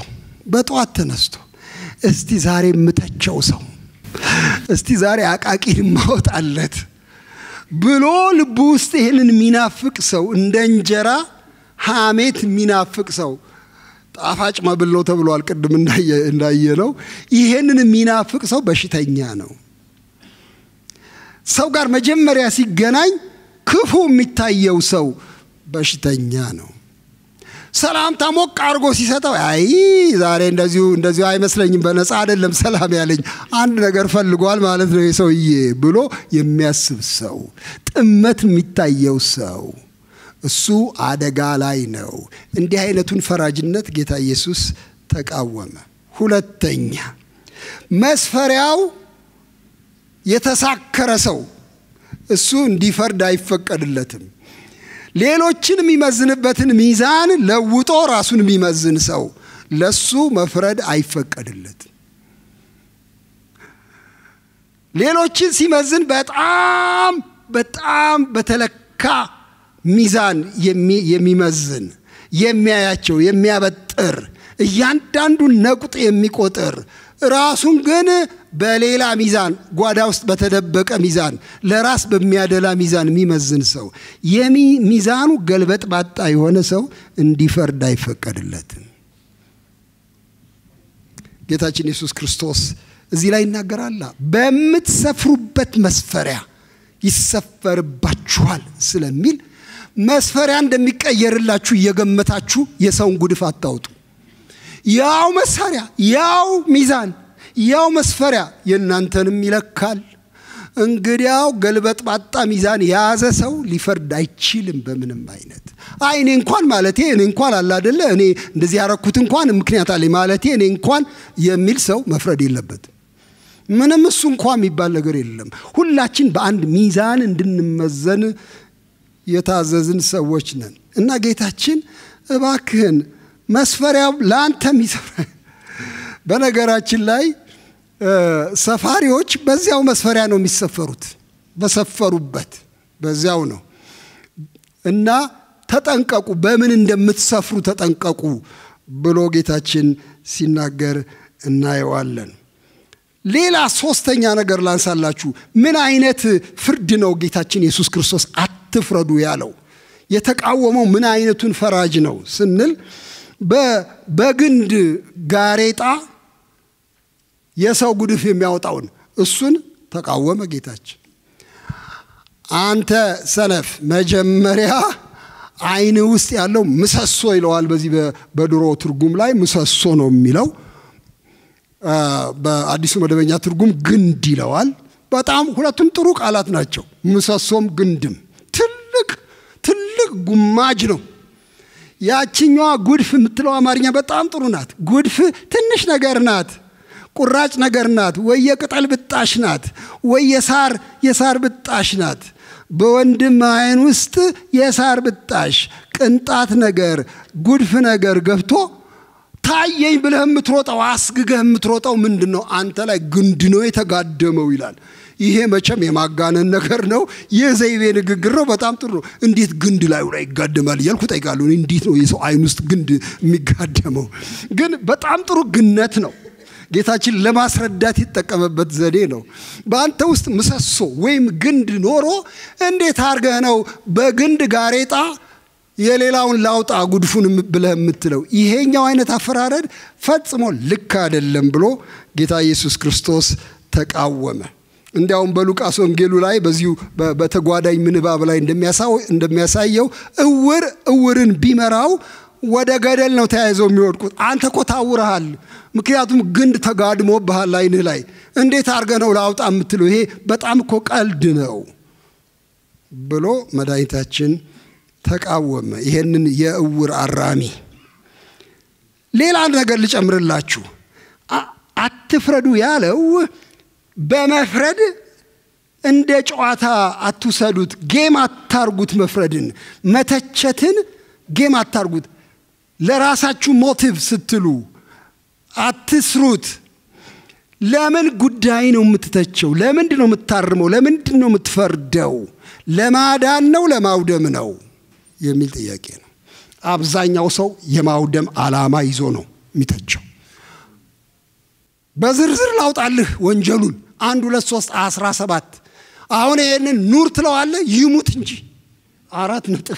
S3: በጠዋት ተነስቶ እስቲ ዛሬ የምተቸው ሰው እስቲ ዛሬ አቃቂን ማወጣለት ብሎ ልቡ ውስጥ ይህንን የሚናፍቅ ሰው እንደ እንጀራ ሐሜት የሚናፍቅ ሰው ጣፋጭ መብል ነው ተብሏል። ቅድም እንዳየ ነው። ይሄንን የሚናፍቅ ሰው በሽተኛ ነው። ሰው ጋር መጀመሪያ ሲገናኝ ክፉ የሚታየው ሰው በሽተኛ ነው። ሰላምታ ሞቅ አድርጎ ሲሰጠው አይ ዛሬ እንደዚሁ እንደዚሁ አይመስለኝም፣ በነፃ አይደለም ሰላም ያለኝ አንድ ነገር ፈልጓል ማለት ነው የሰውዬ ብሎ የሚያስብ ሰው፣ ጥመት የሚታየው ሰው እሱ አደጋ ላይ ነው። እንዲህ አይነቱን ፈራጅነት ጌታ ኢየሱስ ተቃወመ። ሁለተኛ መስፈሪያው የተሳከረ ሰው እሱ እንዲፈርድ አይፈቀድለትም። ሌሎችን የሚመዝንበትን ሚዛን ለውጦ ራሱን የሚመዝን ሰው ለሱ መፍረድ አይፈቀድለትም። ሌሎችን ሲመዝን በጣም በጣም በተለካ ሚዛን የሚመዝን የሚያያቸው የሚያበጥር እያንዳንዱን ነቁጥ የሚቆጥር ራሱን ግን በሌላ ሚዛን ጓዳ ውስጥ በተደበቀ ሚዛን ለራስ በሚያደላ ሚዛን የሚመዝን ሰው ሚዛኑ ገልበጥ ባጣ የሆነ ሰው እንዲፈርድ አይፈቀድለትም። ጌታችን ኢየሱስ ክርስቶስ እዚህ ላይ ይናገራላ በምትሰፍሩበት መስፈሪያ ይሰፈርባችኋል ስለሚል መስፈሪያ እንደሚቀየርላችሁ እየገመታችሁ የሰውን ጉድፍ አታውጡ። ያው መሳሪያ፣ ያው ሚዛን፣ ያው መስፈሪያ የእናንተንም ይለካል። እንግዲያው ገልበጥ ባጣ ሚዛን የያዘ ሰው ሊፈርድ አይችልም በምንም አይነት። አይ እኔ እንኳን ማለቴ እኔ እንኳን አለ አደለ እኔ እንደዚህ ያረኩት እንኳን ምክንያት አለ ማለቴ እኔ እንኳን የሚል ሰው መፍረድ የለበትም። ምንም እሱ እንኳ የሚባል ነገር የለም። ሁላችን በአንድ ሚዛን እንድንመዘን የታዘዝን ሰዎች ነን እና ጌታችን እባክህን መስፈሪያው ለአንተ የሚሰፍረ በነገራችን ላይ ሰፋሪዎች በዚያው መስፈሪያ ነው የሚሰፈሩት፣ በሰፈሩበት በዚያው ነው እና ተጠንቀቁ፣ በምን እንደምትሰፍሩ ተጠንቀቁ ብሎ ጌታችን ሲናገር እናየዋለን። ሌላ ሶስተኛ ነገር ላንሳላችሁ። ምን አይነት ፍርድ ነው ጌታችን ኢየሱስ ክርስቶስ አትፍረዱ ያለው? የተቃወመው ምን አይነቱን ፈራጅ ነው ስንል በግንድ ጋሬጣ የሰው ጉድፍ የሚያወጣውን እሱን ተቃወመ ጌታችን። አንተ ሰነፍ መጀመሪያ ዓይን ውስጥ ያለው ምሰሶ ይለዋል። በዚህ በድሮ ትርጉም ላይ ምሰሶ ነው የሚለው። በአዲሱ መደበኛ ትርጉም ግንድ ይለዋል። በጣም ሁለቱም ጥሩ ቃላት ናቸው። ምሰሶም ግንድም ትልቅ ትልቅ ጉማጅ ነው። ያችኛዋ ጉድፍ የምትለው አማርኛ በጣም ጥሩ ናት። ጉድፍ ትንሽ ነገር ናት፣ ቁራጭ ነገር ናት፣ ወይ የቅጠል ብጣሽ ናት፣ ወይ የሳር የሳር ብጣሽ ናት። በወንድም ዓይን ውስጥ የሳር ብጣሽ ቅንጣት ነገር ጉድፍ ነገር ገብቶ ታየኝ ብለህ የምትሮጠው አስግገህ የምትሮጠው ምንድን ነው? አንተ ላይ ግንድ ነው የተጋደመው ይላል። ይሄ መቼም የማጋነን ነገር ነው። የዘይቤ ንግግር ነው። በጣም ጥሩ ነው። እንዴት ግንድ ላዩ ላይ ይጋደማል እያልኩ ጠይቃለሁ። እንዴት ነው የሰው ዓይን ውስጥ ግንድ የሚጋደመው? ግን በጣም ጥሩ ግነት ነው። ጌታችን ለማስረዳት የተጠቀመበት ዘዴ ነው። በአንተ ውስጥ ምሰሶ ወይም ግንድ ኖሮ እንዴት አድርገህ ነው በግንድ ጋሬጣ የሌላውን ላውጣ ጉድፉን ብለህ የምትለው? ይሄኛው አይነት አፈራረድ ፈጽሞ ልክ አይደለም ብሎ ጌታ ኢየሱስ ክርስቶስ ተቃወመ። እንዲያውም በሉቃስ ወንጌሉ ላይ በዚሁ በተጓዳኝ ምንባብ ላይ እንደሚያሳየው እውር እውርን ቢመራው ወደ ገደል ነው ተያይዘው የሚወድቁት። አንተ እኮ ታውረሃል፣ ምክንያቱም ግንድ ተጋድሞብሃል ዓይንህ ላይ። እንዴት አድርገህ ነው ላውጣ የምትለው? ይሄ በጣም እኮ ቀልድ ነው ብሎ መድኃኒታችን ተቃወመ። ይሄንን የእውር አራሚ። ሌላ ነገር ልጨምርላችሁ። አትፍረዱ ያለው በመፍረድ እንደ ጨዋታ አትውሰዱት፣ ጌም አታርጉት። መፍረድን መተቸትን ጌም አታርጉት። ለራሳችሁ ሞቲቭ ስትሉ አትስሩት። ለምን ጉዳይ ነው የምትተቸው? ለምንድን ነው የምታርመው? ለምንድን ነው የምትፈርደው? ለማዳን ነው ለማውደም ነው የሚል ጥያቄ ነው። አብዛኛው ሰው የማውደም ዓላማ ይዞ ነው የሚተቸው። በዝርዝር ላውጣልህ ወንጀሉን አንድ ሁለት ሶስት አስራ ሰባት አሁን ይህንን ኑር ትለዋለህ ይሙት እንጂ አራት ነጥብ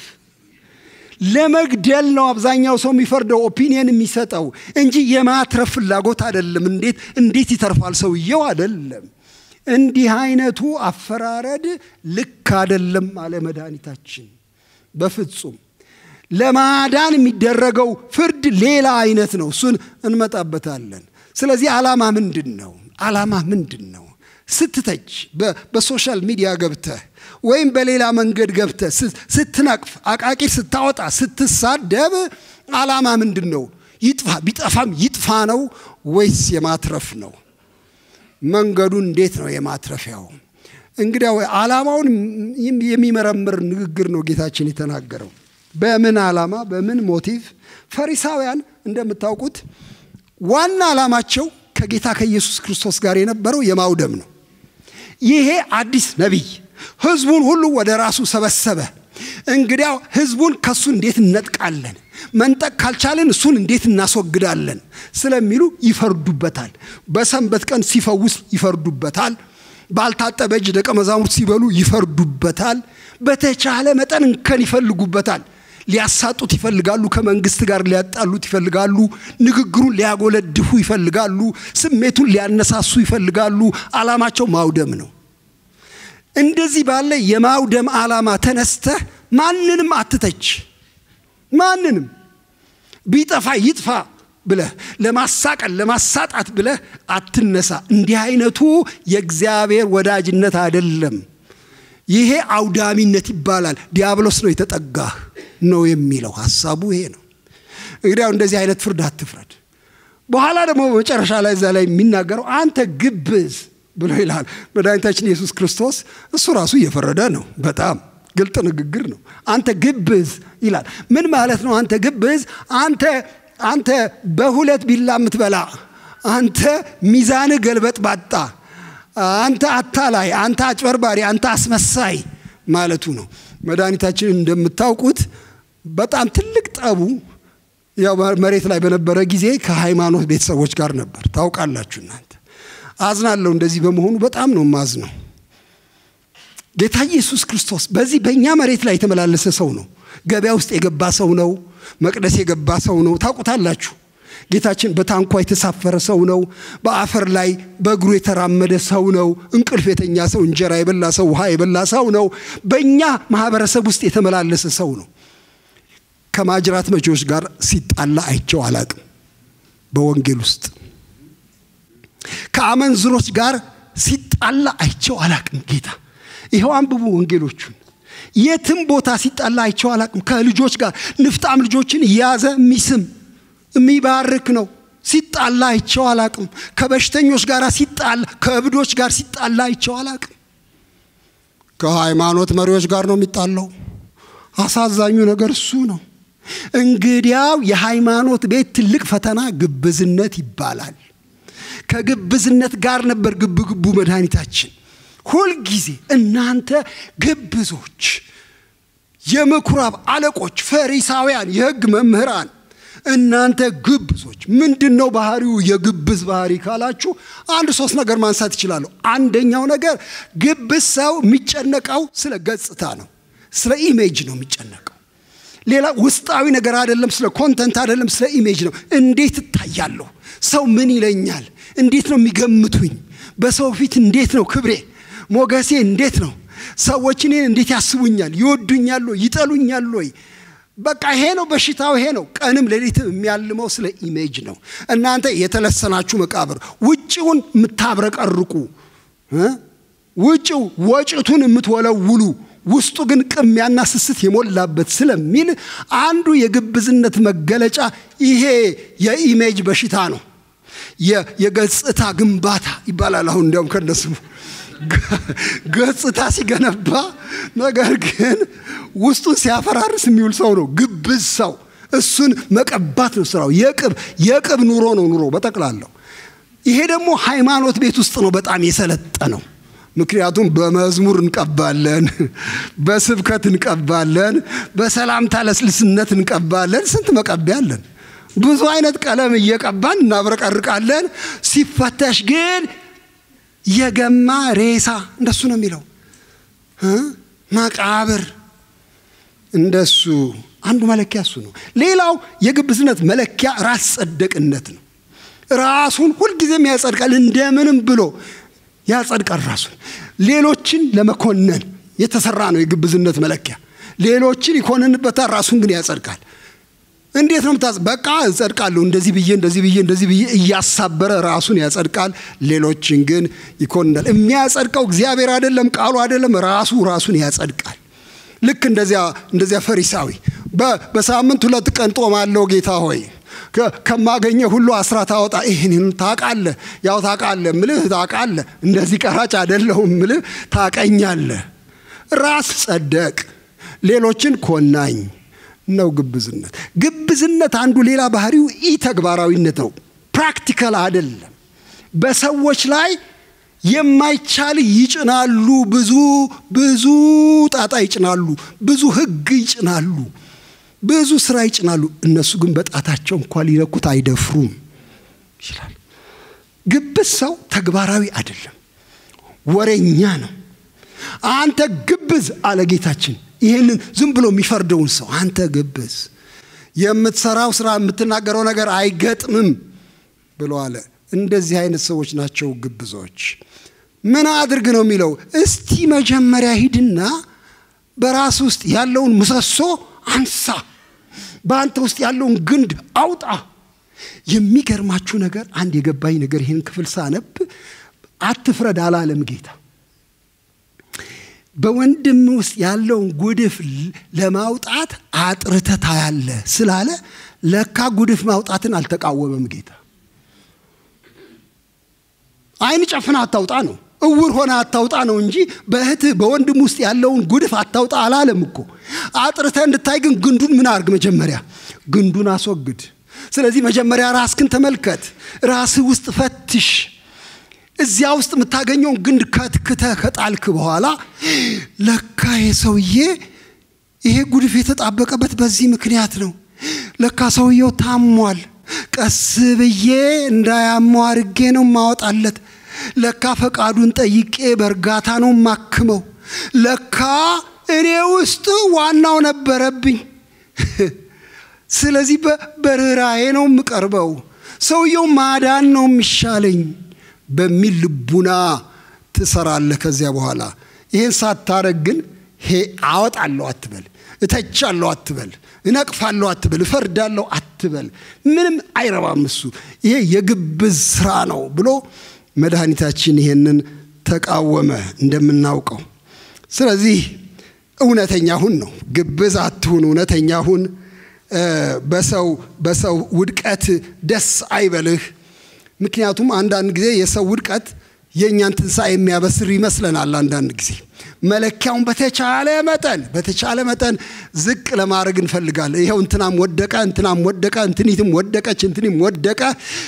S3: ለመግደል ነው አብዛኛው ሰው የሚፈርደው ኦፒኒየን የሚሰጠው እንጂ የማትረፍ ፍላጎት አይደለም እንዴት እንዴት ይተርፋል ሰውየው አይደለም እንዲህ አይነቱ አፈራረድ ልክ አይደለም አለ መድኃኒታችን በፍጹም ለማዳን የሚደረገው ፍርድ ሌላ አይነት ነው እሱን እንመጣበታለን ስለዚህ ዓላማ ምንድን ነው ዓላማ ምንድን ነው ስትተች በሶሻል ሚዲያ ገብተህ ወይም በሌላ መንገድ ገብተህ ስትነቅፍ አቃቂር ስታወጣ ስትሳደብ ዓላማ ምንድን ነው ይጥፋ ቢጠፋም ይጥፋ ነው ወይስ የማትረፍ ነው መንገዱ እንዴት ነው የማትረፊያው እንግዲያው ዓላማውን የሚመረምር ንግግር ነው ጌታችን የተናገረው በምን ዓላማ በምን ሞቲቭ ፈሪሳውያን እንደምታውቁት ዋና ዓላማቸው ከጌታ ከኢየሱስ ክርስቶስ ጋር የነበረው የማውደም ነው ይሄ አዲስ ነቢይ ህዝቡን ሁሉ ወደ ራሱ ሰበሰበ እንግዲያው ህዝቡን ከሱ እንዴት እነጥቃለን መንጠቅ ካልቻለን እሱን እንዴት እናስወግዳለን ስለሚሉ ይፈርዱበታል በሰንበት ቀን ሲፈውስ ይፈርዱበታል ባልታጠበ እጅ ደቀ መዛሙርት ሲበሉ ይፈርዱበታል በተቻለ መጠን እንከን ይፈልጉበታል ሊያሳጡት ይፈልጋሉ ከመንግስት ጋር ሊያጣሉት ይፈልጋሉ ንግግሩን ሊያጎለድፉ ይፈልጋሉ ስሜቱን ሊያነሳሱ ይፈልጋሉ አላማቸው ማውደም ነው እንደዚህ ባለ የማውደም ዓላማ ተነስተህ ማንንም አትተች ማንንም ቢጠፋ ይጥፋ ብለህ ለማሳቀል ለማሳጣት ብለህ አትነሳ እንዲህ አይነቱ የእግዚአብሔር ወዳጅነት አይደለም ይሄ አውዳሚነት ይባላል ዲያብሎስ ነው የተጠጋህ ነው የሚለው ሀሳቡ ይሄ ነው እንግዲያው እንደዚህ አይነት ፍርድ አትፍረድ በኋላ ደግሞ በመጨረሻ ላይ እዛ ላይ የሚናገረው አንተ ግብዝ ብሎ ይላል መድኃኒታችን ኢየሱስ ክርስቶስ እሱ ራሱ እየፈረደ ነው በጣም ግልጥ ንግግር ነው አንተ ግብዝ ይላል ምን ማለት ነው አንተ ግብዝ አንተ አንተ በሁለት ቢላ የምትበላ አንተ ሚዛንህ ገልበጥ ባጣ አንተ አታላይ አንተ አጭበርባሪ አንተ አስመሳይ ማለቱ ነው መድኃኒታችን እንደምታውቁት በጣም ትልቅ ጠቡ ያው መሬት ላይ በነበረ ጊዜ ከሃይማኖት ቤተሰቦች ጋር ነበር ታውቃላችሁ እናንተ አዝናለሁ እንደዚህ በመሆኑ በጣም ነው ማዝ ነው ጌታ ኢየሱስ ክርስቶስ በዚህ በእኛ መሬት ላይ የተመላለሰ ሰው ነው ገበያ ውስጥ የገባ ሰው ነው መቅደስ የገባ ሰው ነው ታውቁታላችሁ ጌታችን በታንኳ የተሳፈረ ሰው ነው በአፈር ላይ በእግሩ የተራመደ ሰው ነው እንቅልፍ የተኛ ሰው እንጀራ የበላ ሰው ውሃ የበላ ሰው ነው በእኛ ማህበረሰብ ውስጥ የተመላለሰ ሰው ነው ከማጅራት መቼዎች ጋር ሲጣላ አይቸው አላቅም በወንጌል ውስጥ ከአመንዝሮች ጋር ሲጣላ አይቸው አላቅም ጌታ ይኸው አንብቡ ወንጌሎቹን የትም ቦታ ሲጣላ አይቸው አላቅም ከልጆች ጋር ንፍጣም ልጆችን እያዘ የሚስም የሚባርክ ነው ሲጣላ አይቸው አላቅም ከበሽተኞች ጋር ሲጣላ ከእብዶች ጋር ሲጣላ አይቸው አላቅም ከሃይማኖት መሪዎች ጋር ነው የሚጣለው አሳዛኙ ነገር እሱ ነው እንግዲያው የሃይማኖት ቤት ትልቅ ፈተና ግብዝነት ይባላል ከግብዝነት ጋር ነበር ግብግቡ መድኃኒታችን ሁልጊዜ እናንተ ግብዞች የምኩራብ አለቆች ፈሪሳውያን የህግ መምህራን እናንተ ግብዞች ምንድን ነው ባህሪው የግብዝ ባህሪ ካላችሁ አንድ ሶስት ነገር ማንሳት ይችላለሁ አንደኛው ነገር ግብዝ ሰው የሚጨነቀው ስለ ገጽታ ነው ስለ ኢሜጅ ነው የሚጨነቀው ሌላ ውስጣዊ ነገር አይደለም ስለ ኮንተንት አይደለም ስለ ኢሜጅ ነው እንዴት እታያለሁ ሰው ምን ይለኛል እንዴት ነው የሚገምቱኝ በሰው ፊት እንዴት ነው ክብሬ ሞገሴ እንዴት ነው ሰዎች እኔን እንዴት ያስቡኛል ይወዱኛል ወይ ይጠሉኛል ወይ በቃ ይሄ ነው በሽታው ይሄ ነው ቀንም ሌሊትም የሚያልመው ስለ ኢሜጅ ነው እናንተ የተለሰናችሁ መቃብር ውጭውን የምታብረቀርቁ ውጭው ወጭቱን የምትወለውሉ ውስጡ ግን ቅሚያና ስስት የሞላበት ስለሚል አንዱ የግብዝነት መገለጫ ይሄ የኢሜጅ በሽታ ነው የገጽታ ግንባታ ይባላል አሁን እንዲያውም ከነስሙ ገጽታ ሲገነባ ነገር ግን ውስጡን ሲያፈራርስ የሚውል ሰው ነው ግብዝ ሰው እሱን መቀባት ነው ስራው የቅብ የቅብ ኑሮ ነው ኑሮ በጠቅላላው ይሄ ደግሞ ሃይማኖት ቤት ውስጥ ነው በጣም የሰለጠነው ምክንያቱም በመዝሙር እንቀባለን በስብከት እንቀባለን በሰላምታ ለስልስነት እንቀባለን ስንት መቀቢያ አለን ብዙ አይነት ቀለም እየቀባን እናብረቀርቃለን። ሲፈተሽ ግን የገማ ሬሳ እንደሱ ነው የሚለው መቃብር እንደሱ አንዱ መለኪያ እሱ ነው። ሌላው የግብዝነት መለኪያ ራስ ጸደቅነት ነው። ራሱን ሁልጊዜም ያጸድቃል፣ እንደምንም ብሎ ያጸድቃል ራሱን። ሌሎችን ለመኮነን የተሰራ ነው የግብዝነት መለኪያ። ሌሎችን ይኮንንበታል፣ ራሱን ግን ያጸድቃል። እንዴት ነው ምታጽ? በቃ እጸድቃለሁ እንደዚህ ብዬ እንደዚህ ብዬ እንደዚህ ብዬ እያሳበረ ራሱን ያጸድቃል፣ ሌሎችን ግን ይኮንናል። የሚያጸድቀው እግዚአብሔር አይደለም፣ ቃሉ አይደለም፣ ራሱ ራሱን ያጸድቃል። ልክ እንደዚያ እንደዚያ ፈሪሳዊ በሳምንት ሁለት ቀን ጦማለሁ ጌታ ሆይ ከማገኘ ሁሉ አስራት አወጣ። ይህን ታውቃለህ፣ ያው ታውቃለህ ምልህ ታውቃለህ፣ እንደዚህ ቀራጭ አይደለሁም ምልህ ታቀኛለህ። ራስ ጸደቅ፣ ሌሎችን ኮናኝ ነው ግብዝነት። ግብዝነት አንዱ ሌላ ባህሪው ኢ ተግባራዊነት ነው። ፕራክቲካል አይደለም። በሰዎች ላይ የማይቻል ይጭናሉ። ብዙ ብዙ ጣጣ ይጭናሉ። ብዙ ሕግ ይጭናሉ። ብዙ ስራ ይጭናሉ። እነሱ ግን በጣታቸው እንኳ ሊነኩት አይደፍሩም ይችላል። ግብዝ ሰው ተግባራዊ አይደለም፣ ወሬኛ ነው። አንተ ግብዝ አለ ጌታችን። ይህንን ዝም ብሎ የሚፈርደውን ሰው አንተ ግብዝ፣ የምትሰራው ስራ የምትናገረው ነገር አይገጥምም ብሎ አለ። እንደዚህ አይነት ሰዎች ናቸው ግብዞች። ምን አድርግ ነው የሚለው? እስቲ መጀመሪያ ሂድና በራስ ውስጥ ያለውን ምሰሶ አንሳ፣ በአንተ ውስጥ ያለውን ግንድ አውጣ። የሚገርማችሁ ነገር አንድ የገባኝ ነገር ይህን ክፍል ሳነብ አትፍረድ አላለም ጌታ። በወንድም ውስጥ ያለውን ጉድፍ ለማውጣት አጥርተህ ታያለህ ስላለ ለካ ጉድፍ ማውጣትን አልተቃወመም ጌታ። አይን ጨፍና አታውጣ ነው፣ እውር ሆነ አታውጣ ነው እንጂ በእህትህ በወንድም ውስጥ ያለውን ጉድፍ አታውጣ አላለም እኮ። አጥርተህ እንድታይ ግን ግንዱን ምን አርግ? መጀመሪያ ግንዱን አስወግድ። ስለዚህ መጀመሪያ ራስክን ተመልከት፣ ራስህ ውስጥ ፈትሽ። እዚያ ውስጥ የምታገኘውን ግንድ ከትክተህ ከጣልክ በኋላ ለካ የሰውዬ ይሄ ጉድፍ የተጣበቀበት በዚህ ምክንያት ነው። ለካ ሰውየው ታሟል። ቀስ ብዬ እንዳያመው አርጌ ነው ማወጣለት። ለካ ፈቃዱን ጠይቄ በእርጋታ ነው ማክመው። ለካ እኔ ውስጥ ዋናው ነበረብኝ። ስለዚህ በርኅራዬ ነው የምቀርበው። ሰውየው ማዳን ነው የሚሻለኝ በሚል ልቡና ትሰራለህ። ከዚያ በኋላ ይህን ሳታረግ ግን ሄ አወጣለሁ አትበል፣ እተቻለሁ አትበል፣ እነቅፋለሁ አትበል፣ እፈርዳለሁ አትበል። ምንም አይረባም እሱ። ይሄ የግብዝ ስራ ነው ብሎ መድኃኒታችን ይሄንን ተቃወመ እንደምናውቀው። ስለዚህ እውነተኛ ሁን ነው። ግብዝ አትሁን፣ እውነተኛ ሁን። በሰው በሰው ውድቀት ደስ አይበልህ። ምክንያቱም አንዳንድ ጊዜ የሰው ውድቀት የእኛን ትንሣኤ የሚያበስር ይመስለናል። አንዳንድ ጊዜ መለኪያውን በተቻለ መጠን በተቻለ መጠን ዝቅ ለማድረግ እንፈልጋለን። ይኸው እንትናም ወደቀ፣ እንትናም ወደቀ፣ እንትኒትም ወደቀች፣ እንትኒም ወደቀ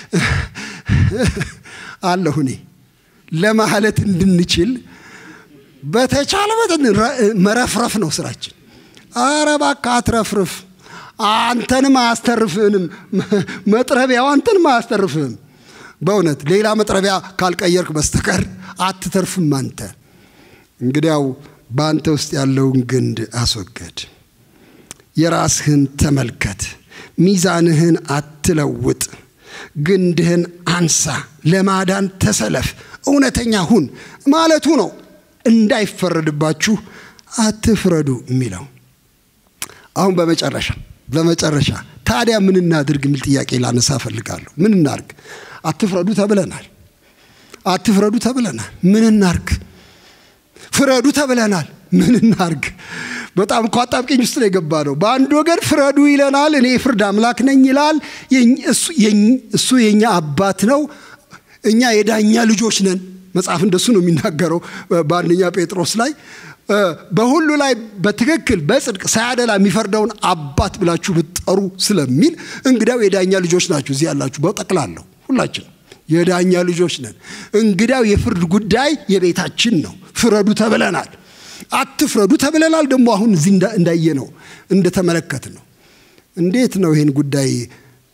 S3: አለሁ እኔ ለማለት እንድንችል በተቻለ መጠን መረፍረፍ ነው ስራችን። አረ እባክህ አትረፍርፍ፣ አንተንም አያስተርፍህንም። መጥረቢያው አንተንም አያስተርፍህም። በእውነት ሌላ መጥረቢያ ካልቀየርክ በስተቀር አትተርፍም አንተ። እንግዲያው በአንተ ውስጥ ያለውን ግንድ አስወገድ። የራስህን ተመልከት። ሚዛንህን አትለውጥ። ግንድህን አንሳ። ለማዳን ተሰለፍ። እውነተኛ ሁን ማለቱ ነው። እንዳይፈረድባችሁ አትፍረዱ የሚለው አሁን በመጨረሻ በመጨረሻ ታዲያ ምን እናድርግ የሚል ጥያቄ ላነሳ እፈልጋለሁ። ምን እናርግ? አትፍረዱ ተብለናል። አትፍረዱ ተብለናል። ምን እናርግ? ፍረዱ ተብለናል። ምን እናርግ? በጣም እኮ አጣብቂኝ ውስጥ ነው የገባ ነው። በአንድ ወገን ፍረዱ ይለናል። እኔ የፍርድ አምላክ ነኝ ይላል። እሱ የእኛ አባት ነው። እኛ የዳኛ ልጆች ነን። መጽሐፍ እንደሱ ነው የሚናገረው በአንደኛ ጴጥሮስ ላይ በሁሉ ላይ በትክክል በጽድቅ ሳያደላ የሚፈርደውን አባት ብላችሁ ብትጠሩ ስለሚል እንግዳው የዳኛ ልጆች ናችሁ። እዚህ ያላችሁ በጠቅላለሁ ሁላችን የዳኛ ልጆች ነን። እንግዳው የፍርድ ጉዳይ የቤታችን ነው። ፍረዱ ተብለናል። አትፍረዱ ተብለናል። ደግሞ አሁን እዚህ እንዳየ ነው እንደተመለከት ነው። እንዴት ነው ይህን ጉዳይ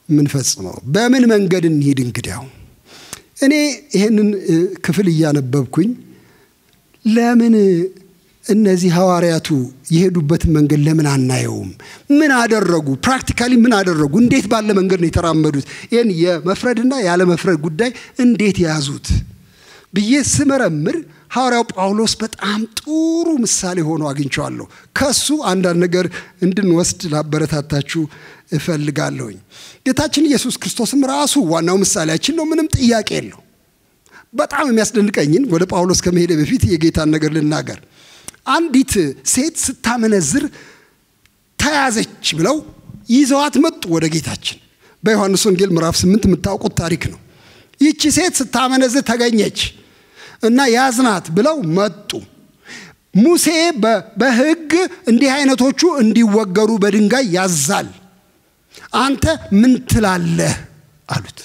S3: የምንፈጽመው? በምን መንገድ እንሂድ? እንግዲያው እኔ ይህንን ክፍል እያነበብኩኝ ለምን እነዚህ ሐዋርያቱ የሄዱበትን መንገድ ለምን አናየውም? ምን አደረጉ? ፕራክቲካሊ ምን አደረጉ? እንዴት ባለ መንገድ ነው የተራመዱት? ይህን የመፍረድና ያለመፍረድ ጉዳይ እንዴት ያዙት ብዬ ስመረምር ሐዋርያው ጳውሎስ በጣም ጥሩ ምሳሌ ሆኖ አግኝቸዋለሁ። ከሱ አንዳንድ ነገር እንድንወስድ ላበረታታችሁ እፈልጋለሁኝ። ጌታችን ኢየሱስ ክርስቶስም ራሱ ዋናው ምሳሌያችን ነው። ምንም ጥያቄ የለው። በጣም የሚያስደንቀኝን ወደ ጳውሎስ ከመሄደ በፊት የጌታን ነገር ልናገር። አንዲት ሴት ስታመነዝር ተያዘች ብለው ይዘዋት መጡ ወደ ጌታችን። በዮሐንስ ወንጌል ምዕራፍ ስምንት የምታውቁት ታሪክ ነው። ይቺ ሴት ስታመነዝር ተገኘች እና ያዝናት ብለው መጡ። ሙሴ በሕግ እንዲህ አይነቶቹ እንዲወገሩ በድንጋይ ያዛል። አንተ ምን ትላለህ አሉት።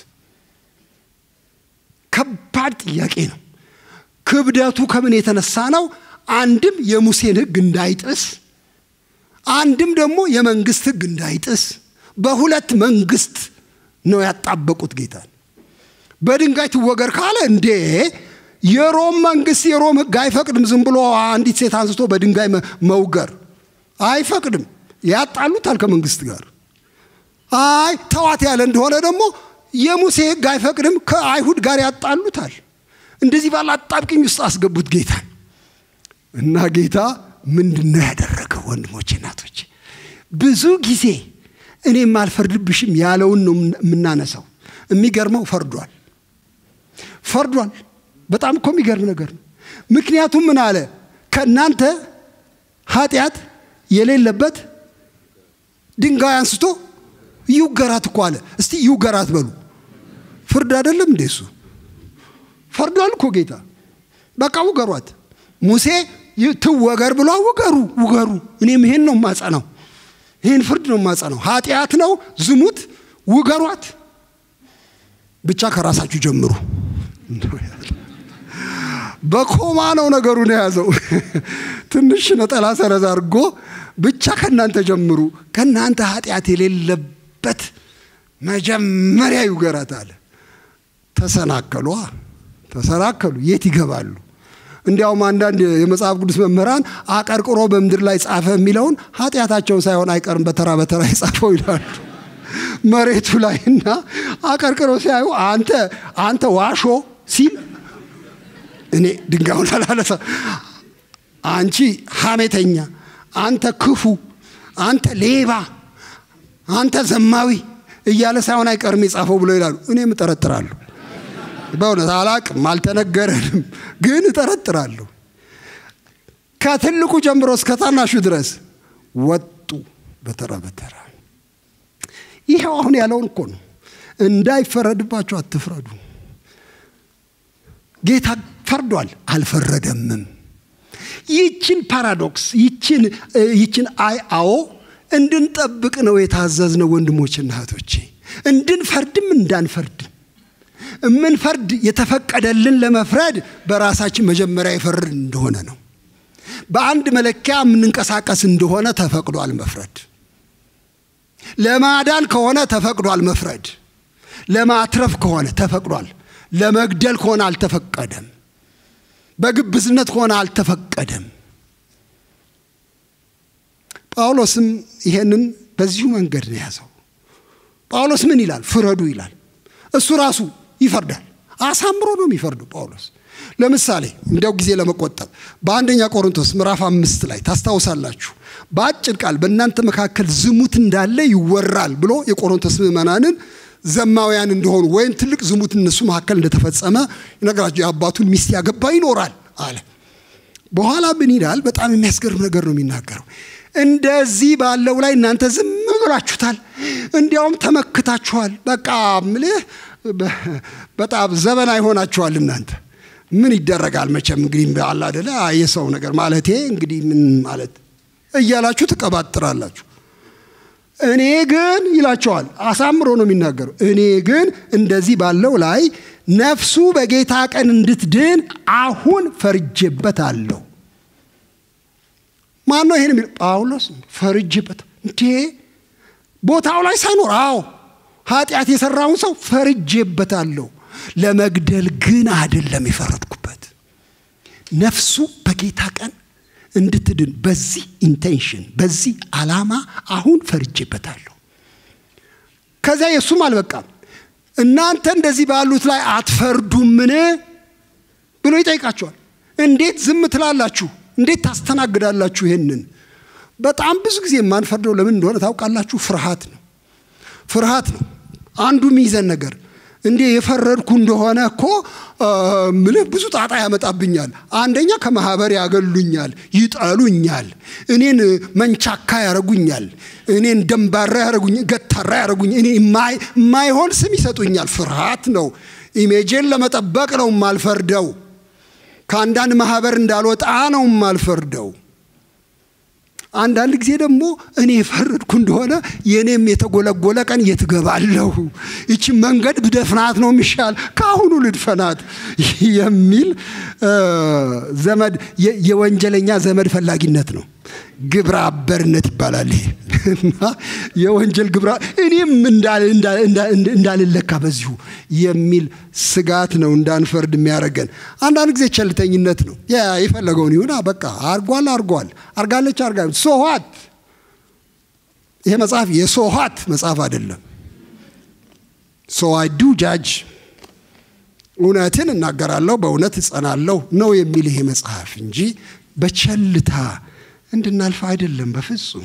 S3: ከባድ ጥያቄ ነው። ክብደቱ ከምን የተነሳ ነው? አንድም የሙሴን ሕግ እንዳይጥስ፣ አንድም ደግሞ የመንግስት ሕግ እንዳይጥስ በሁለት መንግስት ነው ያጣበቁት ጌታን። በድንጋይ ትወገር ካለ እንዴ የሮም መንግስት የሮም ሕግ አይፈቅድም። ዝም ብሎ አንዲት ሴት አንስቶ በድንጋይ መውገር አይፈቅድም። ያጣሉታል ከመንግስት ጋር። አይ ተዋት ያለ እንደሆነ ደግሞ የሙሴ ሕግ አይፈቅድም፣ ከአይሁድ ጋር ያጣሉታል። እንደዚህ ባለ አጣብቅኝ ውስጥ አስገቡት ጌታን እና ጌታ ምንድን ነው ያደረገው? ወንድሞቼ እናቶቼ፣ ብዙ ጊዜ እኔም አልፈርድብሽም ያለውን ነው የምናነሳው። የሚገርመው ፈርዷል፣ ፈርዷል። በጣም እኮ የሚገርም ነገር ነው። ምክንያቱም ምን አለ? ከእናንተ ኃጢአት የሌለበት ድንጋይ አንስቶ ይውገራት እኮ አለ። እስቲ ይውገራት በሉ። ፍርድ አይደለም እንዴ እሱ? ፈርዷል እኮ ጌታ። በቃ ውገሯት። ሙሴ ትወገር ብሎ ውገሩ፣ ውገሩ። እኔም ይሄን ነው ማጸናው፣ ይህን ፍርድ ነው ማጸናው። ኃጢአት ነው ዝሙት፣ ውገሯት። ብቻ ከራሳችሁ ጀምሩ። በኮማ ነው ነገሩን የያዘው። ትንሽ ነጠላ ሰረዝ አድርጎ ብቻ ከእናንተ ጀምሩ፣ ከእናንተ ኃጢአት የሌለበት መጀመሪያ ይውገራት አለ። ተሰናከሉ፣ ተሰናከሉ። የት ይገባሉ? እንዲያውም አንዳንድ የመጽሐፍ ቅዱስ መምህራን አቀርቅሮ በምድር ላይ ጻፈ የሚለውን ኃጢአታቸውን ሳይሆን አይቀርም በተራ በተራ የጻፈው ይላሉ መሬቱ ላይ እና አቀርቅሮ ሲያዩ አንተ አንተ ዋሾ ሲል እኔ ድንጋዩን አላለሰ አንቺ ሐሜተኛ፣ አንተ ክፉ፣ አንተ ሌባ፣ አንተ ዘማዊ እያለ ሳይሆን አይቀርም የጻፈው ብሎ ይላሉ። እኔም እጠረጥራለሁ። በእውነት አላቅም፣ አልተነገረንም፣ ግን እጠረጥራለሁ። ከትልቁ ጀምሮ እስከ ታናሹ ድረስ ወጡ በተራ በተራ። ይኸው አሁን ያለውን እኮ ነው። እንዳይፈረድባቸው አትፍረዱ። ጌታ ፈርዷል፣ አልፈረደምም። ይችን ፓራዶክስ ይችን ይችን አይ አዎ እንድንጠብቅ ነው የታዘዝነው ወንድሞችና እህቶቼ፣ እንድንፈርድም እንዳንፈርድም እምንፈርድ የተፈቀደልን ለመፍረድ በራሳችን መጀመሪያ የፈርድ እንደሆነ ነው። በአንድ መለኪያ የምንንቀሳቀስ እንደሆነ ተፈቅዷል መፍረድ። ለማዳን ከሆነ ተፈቅዷል መፍረድ። ለማትረፍ ከሆነ ተፈቅዷል። ለመግደል ከሆነ አልተፈቀደም። በግብዝነት ከሆነ አልተፈቀደም። ጳውሎስም ይሄንን በዚሁ መንገድ ነው የያዘው። ጳውሎስ ምን ይላል? ፍረዱ ይላል። እሱ ራሱ ይፈርዳል። አሳምሮ ነው የሚፈርዱ ጳውሎስ። ለምሳሌ እንዲያው ጊዜ ለመቆጠብ በአንደኛ ቆሮንቶስ ምዕራፍ አምስት ላይ ታስታውሳላችሁ። በአጭር ቃል በእናንተ መካከል ዝሙት እንዳለ ይወራል ብሎ የቆሮንቶስ ምዕመናንን ዘማውያን እንደሆኑ ወይም ትልቅ ዝሙት እነሱ መካከል እንደተፈጸመ ይነግራቸው። የአባቱን ሚስት ያገባ ይኖራል አለ። በኋላ ምን ይላል? በጣም የሚያስገርም ነገር ነው የሚናገረው። እንደዚህ ባለው ላይ እናንተ ዝም ብላችሁታል፣ እንዲያውም ተመክታችኋል። በቃ ምልህ በጣም ዘበና ይሆናችኋል እናንተ ምን ይደረጋል መቼም እንግዲህ አለ አደለ የሰው ነገር ማለቴ እንግዲህ ምን ማለት እያላችሁ ትቀባጥራላችሁ። እኔ ግን ይላቸዋል፣ አሳምሮ ነው የሚናገረው። እኔ ግን እንደዚህ ባለው ላይ ነፍሱ በጌታ ቀን እንድትድን አሁን ፈርጄበታለሁ። ማን ነው ይሄን የሚለው? ጳውሎስ ፈርጄበት እንዴ ቦታው ላይ ሳይኖር አዎ ኃጢአት የሰራውን ሰው ፈርጄበታለሁ። ለመግደል ግን አይደለም የፈረድኩበት። ነፍሱ በጌታ ቀን እንድትድን በዚህ ኢንቴንሽን በዚህ ዓላማ አሁን ፈርጄበታለሁ። ከዚያ የእሱም አልበቃም። እናንተ እንደዚህ ባሉት ላይ አትፈርዱምን ብሎ ይጠይቃቸዋል። እንዴት ዝም ትላላችሁ? እንዴት ታስተናግዳላችሁ? ይሄንን በጣም ብዙ ጊዜ የማንፈርደው ለምን እንደሆነ ታውቃላችሁ? ፍርሃት ነው። ፍርሃት ነው አንዱ የሚይዘን ነገር። እንዴ የፈረድኩ እንደሆነ እኮ ምልህ ብዙ ጣጣ ያመጣብኛል። አንደኛ ከማህበር ያገሉኛል፣ ይጠሉኛል፣ እኔን መንቻካ ያረጉኛል፣ እኔን ደንባራ ያረጉኛል፣ ገታራ ያረጉኛል፣ እኔ የማይሆን ስም ይሰጡኛል። ፍርሃት ነው። ኢሜጄን ለመጠበቅ ነው የማልፈርደው። ከአንዳንድ ማህበር እንዳልወጣ ነው የማልፈርደው። አንዳንድ ጊዜ ደግሞ እኔ የፈረድኩ እንደሆነ የእኔም የተጎለጎለ ቀን የት እገባለሁ? ይቺ መንገድ ብደፍናት ነው የሚሻል፣ ከአሁኑ ልድፈናት የሚል ዘመድ የወንጀለኛ ዘመድ ፈላጊነት ነው። ግብረ አበርነት ይባላል ይሄ እና የወንጀል ግብረ እኔም እንዳልለካ በዚሁ የሚል ስጋት ነው እንዳንፈርድ የሚያደርገን። አንዳንድ ጊዜ ቸልተኝነት ነው። ያ የፈለገውን ይሁን በቃ አርጓል አርጓል አርጋለች አርጋ ሶኋት። ይሄ መጽሐፍ የሶኋት መጽሐፍ አይደለም። ሶ አይ ዱ ጃጅ እውነትን እናገራለሁ በእውነት እጸናለሁ ነው የሚል ይሄ መጽሐፍ እንጂ በቸልታ እንድናልፍ አይደለም በፍጹም።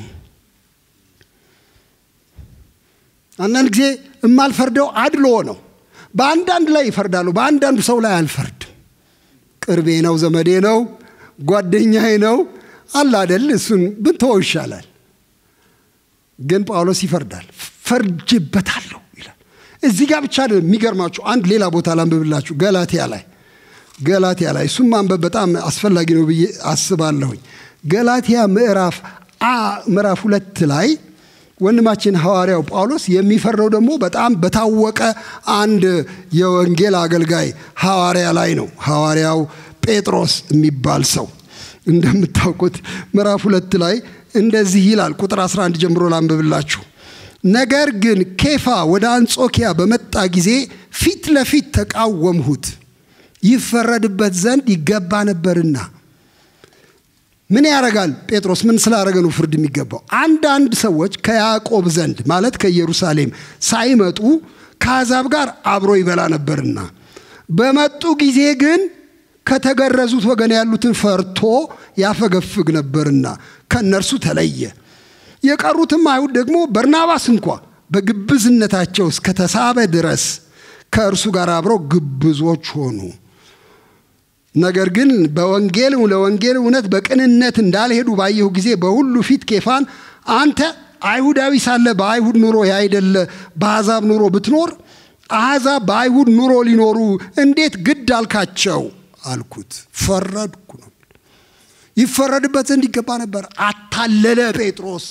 S3: አንዳንድ ጊዜ የማልፈርደው አድሎ ነው። በአንዳንድ ላይ ይፈርዳሉ፣ በአንዳንዱ ሰው ላይ አልፈርድም። ቅርቤ ነው፣ ዘመዴ ነው፣ ጓደኛዬ ነው አለ አደል፣ እሱን ብንተወው ይሻላል። ግን ጳውሎስ ይፈርዳል። ፈርጅበታለሁ ይላል። እዚህ ጋር ብቻ የሚገርማችሁ አንድ ሌላ ቦታ ላንብብላችሁ፣ ገላትያ ላይ ገላትያ ላይ እሱም ማንበብ በጣም አስፈላጊ ነው ብዬ አስባለሁኝ። ገላትያ ምዕራፍ አ ምዕራፍ ሁለት ላይ ወንድማችን ሐዋርያው ጳውሎስ የሚፈረው ደግሞ በጣም በታወቀ አንድ የወንጌል አገልጋይ ሐዋርያ ላይ ነው። ሐዋርያው ጴጥሮስ የሚባል ሰው እንደምታውቁት ምዕራፍ ሁለት ላይ እንደዚህ ይላል። ቁጥር 11 ጀምሮ ላንብብላችሁ። ነገር ግን ኬፋ ወደ አንጾኪያ በመጣ ጊዜ ፊት ለፊት ተቃወምሁት፣ ይፈረድበት ዘንድ ይገባ ነበርና ምን ያደርጋል ጴጥሮስ? ምን ስላደረገ ነው ፍርድ የሚገባው? አንዳንድ ሰዎች ከያዕቆብ ዘንድ ማለት ከኢየሩሳሌም ሳይመጡ ከአሕዛብ ጋር አብሮ ይበላ ነበርና በመጡ ጊዜ ግን ከተገረዙት ወገን ያሉትን ፈርቶ ያፈገፍግ ነበርና ከእነርሱ ተለየ። የቀሩትም አይሁድ ደግሞ በርናባስ እንኳ በግብዝነታቸው እስከተሳበ ድረስ ከእርሱ ጋር አብረው ግብዞች ሆኑ። ነገር ግን በወንጌል ለወንጌል እውነት በቅንነት እንዳልሄዱ ባየሁ ጊዜ በሁሉ ፊት ኬፋን አንተ አይሁዳዊ ሳለ በአይሁድ ኑሮ ያይደለ በአሕዛብ ኑሮ ብትኖር አሕዛብ በአይሁድ ኑሮ ሊኖሩ እንዴት ግድ አልካቸው አልኩት። ፈረድኩ ነው። ይፈረድበት ዘንድ ይገባ ነበር። አታለለ ጴጥሮስ።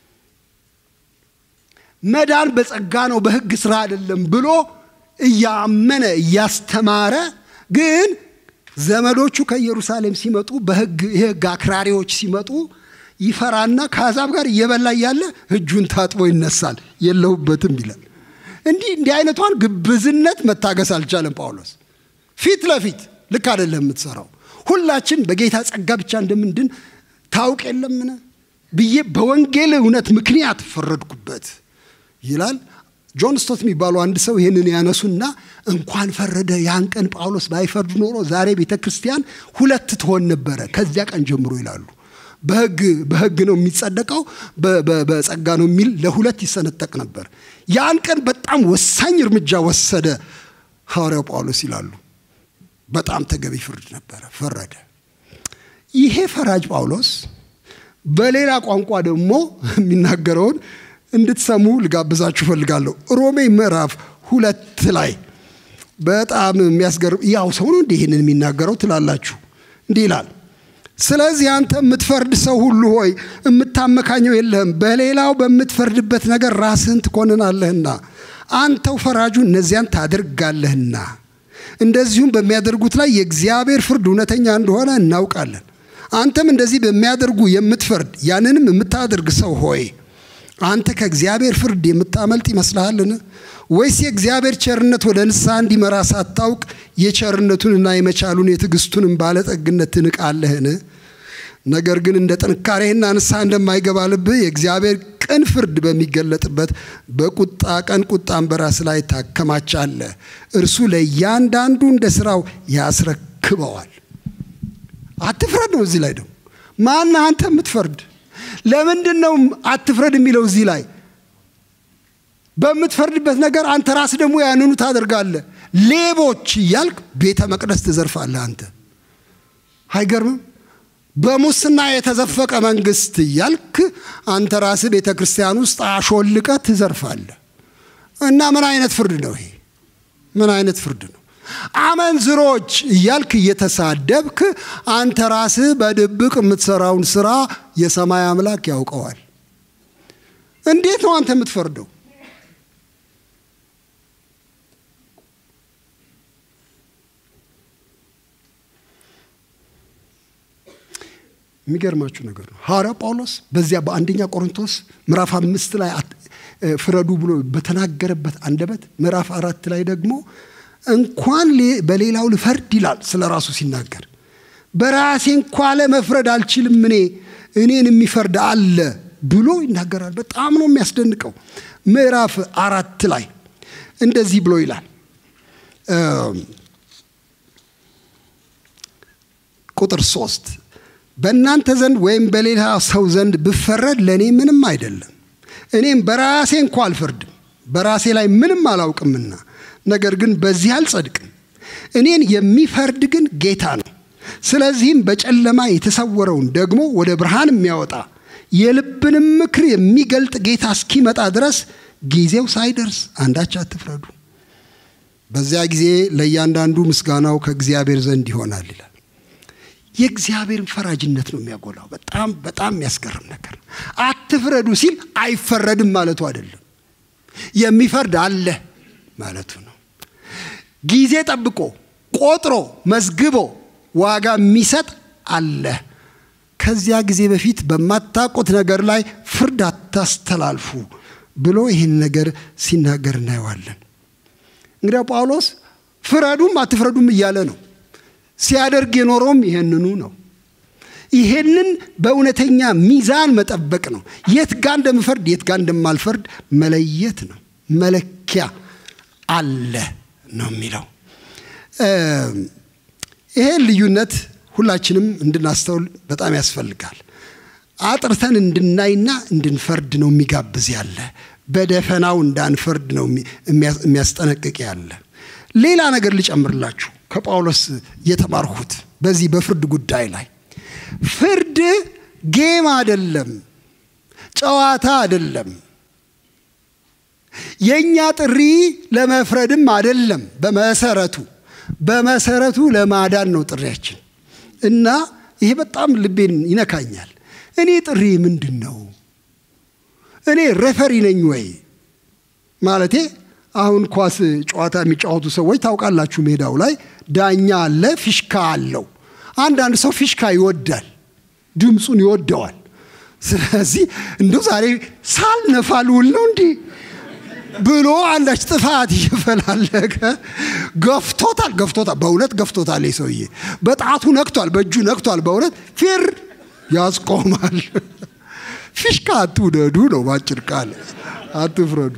S3: መዳን በጸጋ ነው በሕግ ስራ አይደለም ብሎ እያመነ እያስተማረ ግን ዘመዶቹ ከኢየሩሳሌም ሲመጡ በሕግ የሕግ አክራሪዎች ሲመጡ ይፈራና ከአሕዛብ ጋር እየበላ እያለ እጁን ታጥቦ ይነሳል። የለሁበትም ይላል። እንዲህ እንዲህ አይነቷን ግብዝነት መታገስ አልቻለም ጳውሎስ። ፊት ለፊት ልክ አይደለም የምትሰራው። ሁላችን በጌታ ጸጋ ብቻ እንደምንድን ታውቅ የለምን ብዬ በወንጌል እውነት ምክንያት ፈረድኩበት ይላል። ጆን ስቶት የሚባሉ አንድ ሰው ይህንን ያነሱና እንኳን ፈረደ ያን ቀን ጳውሎስ ባይፈርድ ኖሮ ዛሬ ቤተ ክርስቲያን ሁለት ትሆን ነበረ ከዚያ ቀን ጀምሮ ይላሉ። በህግ በህግ ነው የሚጸደቀው፣ በጸጋ ነው የሚል ለሁለት ይሰነጠቅ ነበር። ያን ቀን በጣም ወሳኝ እርምጃ ወሰደ ሐዋርያው ጳውሎስ ይላሉ። በጣም ተገቢ ፍርድ ነበረ፣ ፈረደ። ይሄ ፈራጅ ጳውሎስ በሌላ ቋንቋ ደግሞ የሚናገረውን እንድትሰሙ ልጋብዛችሁ እፈልጋለሁ። ሮሜ ምዕራፍ ሁለት ላይ በጣም የሚያስገርም ያው ሰው ነው እንዲህ ይህንን የሚናገረው ትላላችሁ። እንዲህ ይላል ስለዚህ አንተ የምትፈርድ ሰው ሁሉ ሆይ የምታመካኘው የለህም፣ በሌላው በምትፈርድበት ነገር ራስህን ትኮንናለህና አንተው ፈራጁ እነዚያን ታደርጋለህና እንደዚሁም በሚያደርጉት ላይ የእግዚአብሔር ፍርድ እውነተኛ እንደሆነ እናውቃለን። አንተም እንደዚህ በሚያደርጉ የምትፈርድ ያንንም የምታደርግ ሰው ሆይ አንተ ከእግዚአብሔር ፍርድ የምታመልጥ ይመስልሃልን? ወይስ የእግዚአብሔር ቸርነት ወደ ንስሐ እንዲመራ ሳታውቅ የቸርነቱንና የመቻሉን የትዕግስቱንም ባለጠግነት ትንቃለህን? ነገር ግን እንደ ጥንካሬህና ንስሐ እንደማይገባ ልብህ የእግዚአብሔር ቅን ፍርድ በሚገለጥበት በቁጣ ቀን ቁጣን በራስ ላይ ታከማቻለህ። እርሱ ለእያንዳንዱ እንደ ስራው ያስረክበዋል። አትፍረድ ነው እዚህ ላይ ደግሞ ማን አንተ የምትፈርድ? ለምንድን ነው አትፍረድ የሚለው እዚህ ላይ? በምትፈርድበት ነገር አንተ ራስ ደግሞ ያንኑ ታደርጋለህ። ሌቦች እያልክ ቤተ መቅደስ ትዘርፋለህ። አንተ አይገርምም? በሙስና የተዘፈቀ መንግስት እያልክ አንተ ራስህ ቤተ ክርስቲያን ውስጥ አሾልቀ ትዘርፋለህ። እና ምን አይነት ፍርድ ነው ይሄ? ምን አይነት ፍርድ ነው? አመንዝሮች እያልክ እየተሳደብክ አንተ ራስህ በድብቅ የምትሰራውን ስራ የሰማይ አምላክ ያውቀዋል። እንዴት ነው አንተ የምትፈርደው? የሚገርማችሁ ነገር ነው። ሐዋርያው ጳውሎስ በዚያ በአንደኛ ቆሮንቶስ ምዕራፍ አምስት ላይ ፍረዱ ብሎ በተናገረበት አንደበት ምዕራፍ አራት ላይ ደግሞ እንኳን በሌላው ልፈርድ ይላል ስለ ራሱ ሲናገር በራሴ እንኳ ለመፍረድ አልችልም እኔ እኔን የሚፈርድ አለ ብሎ ይናገራል። በጣም ነው የሚያስደንቀው። ምዕራፍ አራት ላይ እንደዚህ ብሎ ይላል ቁጥር ሶስት በእናንተ ዘንድ ወይም በሌላ ሰው ዘንድ ብፈረድ ለእኔ ምንም አይደለም። እኔም በራሴ እንኳ አልፈርድም፣ በራሴ ላይ ምንም አላውቅምና ነገር ግን በዚህ አልጸድቅም። እኔን የሚፈርድ ግን ጌታ ነው። ስለዚህም በጨለማ የተሰወረውን ደግሞ ወደ ብርሃን የሚያወጣ የልብንም ምክር የሚገልጥ ጌታ እስኪመጣ ድረስ ጊዜው ሳይደርስ አንዳች አትፍረዱ። በዚያ ጊዜ ለእያንዳንዱ ምስጋናው ከእግዚአብሔር ዘንድ ይሆናል ይላል። የእግዚአብሔርን ፈራጅነት ነው የሚያጎላው። በጣም በጣም የሚያስገርም ነገር ነው። አትፍረዱ ሲል አይፈረድም ማለቱ አይደለም። የሚፈርድ አለ ማለቱ ነው። ጊዜ ጠብቆ ቆጥሮ መዝግቦ ዋጋ የሚሰጥ አለ። ከዚያ ጊዜ በፊት በማታውቁት ነገር ላይ ፍርድ አታስተላልፉ ብሎ ይህን ነገር ሲናገር እናየዋለን። እንግዲያው ጳውሎስ ፍረዱም አትፍረዱም እያለ ነው። ሲያደርግ የኖረውም ይሄንኑ ነው። ይሄንን በእውነተኛ ሚዛን መጠበቅ ነው። የት ጋር እንደምፈርድ የት ጋር እንደማልፈርድ መለየት ነው። መለኪያ አለ ነው የሚለው። ይሄን ልዩነት ሁላችንም እንድናስተውል በጣም ያስፈልጋል። አጥርተን እንድናይና እንድንፈርድ ነው የሚጋብዝ ያለ። በደፈናው እንዳንፈርድ ነው የሚያስጠነቅቅ ያለ። ሌላ ነገር ልጨምርላችሁ ከጳውሎስ የተማርሁት በዚህ በፍርድ ጉዳይ ላይ ፍርድ ጌም አይደለም፣ ጨዋታ አይደለም። የእኛ ጥሪ ለመፍረድም አይደለም። በመሰረቱ በመሰረቱ ለማዳን ነው ጥሪያችን እና ይሄ በጣም ልቤን ይነካኛል። እኔ ጥሪ ምንድን ነው? እኔ ሬፈሪ ነኝ ወይ ማለቴ አሁን ኳስ ጨዋታ የሚጫወቱ ሰዎች ታውቃላችሁ፣ ሜዳው ላይ ዳኛ አለ፣ ፊሽካ አለው። አንዳንድ ሰው ፊሽካ ይወዳል፣ ድምፁን ይወደዋል። ስለዚህ እንደው ዛሬ ሳልነፋ ልውል ነው እንዲህ ብሎ አንዳች ጥፋት እየፈላለገ ገፍቶታል፣ ገፍቶታል፣ በእውነት ገፍቶታል። ሰውዬ በጣቱ ነክቷል፣ በእጁ ነክቷል። በእውነት ፊር ያስቆማል። ፊሽካ አትውደዱ ነው ባጭር ቃል፣ አትፍረዱ።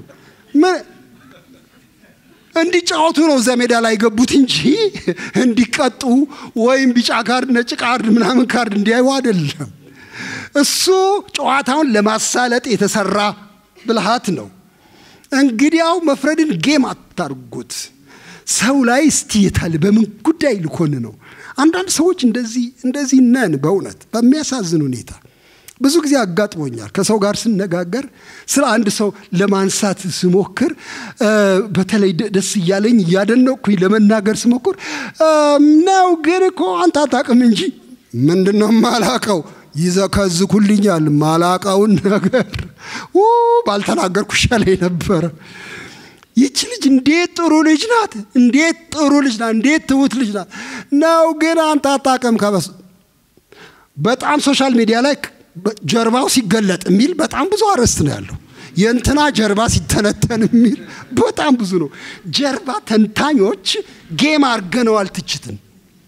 S3: እንዲጫወቱ ነው እዛ ሜዳ ላይ የገቡት እንጂ እንዲቀጡ ወይም ቢጫ ካርድ፣ ነጭ ካርድ፣ ምናምን ካርድ እንዲያዩ አይደለም። እሱ ጨዋታውን ለማሳለጥ የተሰራ ብልሃት ነው። እንግዲያው መፍረድን ጌም አታርጉት። ሰው ላይ እስቲ የታለ በምን ጉዳይ ልኮን ነው? አንዳንድ ሰዎች እንደዚህ እንደዚህ ነን። በእውነት በሚያሳዝን ሁኔታ ብዙ ጊዜ አጋጥሞኛል። ከሰው ጋር ስነጋገር ስለ አንድ ሰው ለማንሳት ስሞክር በተለይ ደስ እያለኝ እያደነቅኩኝ ለመናገር ስሞክር ነው ግን እኮ አንተ አታውቅም እንጂ ምንድን ነው ማላቀው ይዘከዝኩልኛል። ማላቀውን ነገር ባልተናገርኩ ይሻለኝ ነበረ። ይቺ ልጅ እንዴት ጥሩ ልጅ ናት! እንዴት ጥሩ ልጅ ናት! እንዴት ትሁት ልጅ ናት! ነው ግን አንተ አታውቅም። ከበስ በጣም ሶሻል ሚዲያ ላይ ጀርባው ሲገለጥ የሚል በጣም ብዙ አርዕስት ነው ያለው። የእንትና ጀርባ ሲተነተን የሚል በጣም ብዙ ነው። ጀርባ ተንታኞች ጌም አድርገነዋል ትችትን።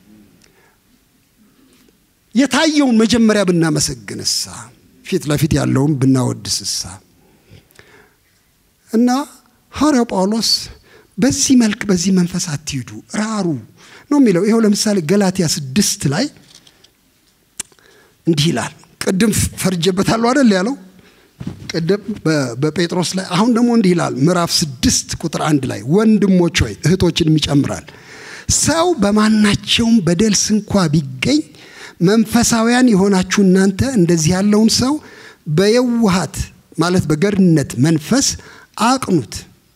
S3: የታየውን መጀመሪያ ብናመሰግንሳ፣ ፊት ለፊት ያለውን ብናወድስሳ እና ሐዋርያው ጳውሎስ በዚህ መልክ በዚህ መንፈስ አትሂዱ ራሩ ነው የሚለው። ይኸው ለምሳሌ ገላትያ ስድስት ላይ እንዲህ ይላል። ቅድም ፈርጀበታለሁ አደል ያለው ቅድም በጴጥሮስ ላይ አሁን ደግሞ እንዲህ ይላል ምዕራፍ ስድስት ቁጥር አንድ ላይ ወንድሞች ሆይ እህቶችንም ይጨምራል ሰው በማናቸውም በደል ስንኳ ቢገኝ መንፈሳውያን የሆናችሁ እናንተ እንደዚህ ያለውን ሰው በየዋሃት ማለት በገርነት መንፈስ አቅኑት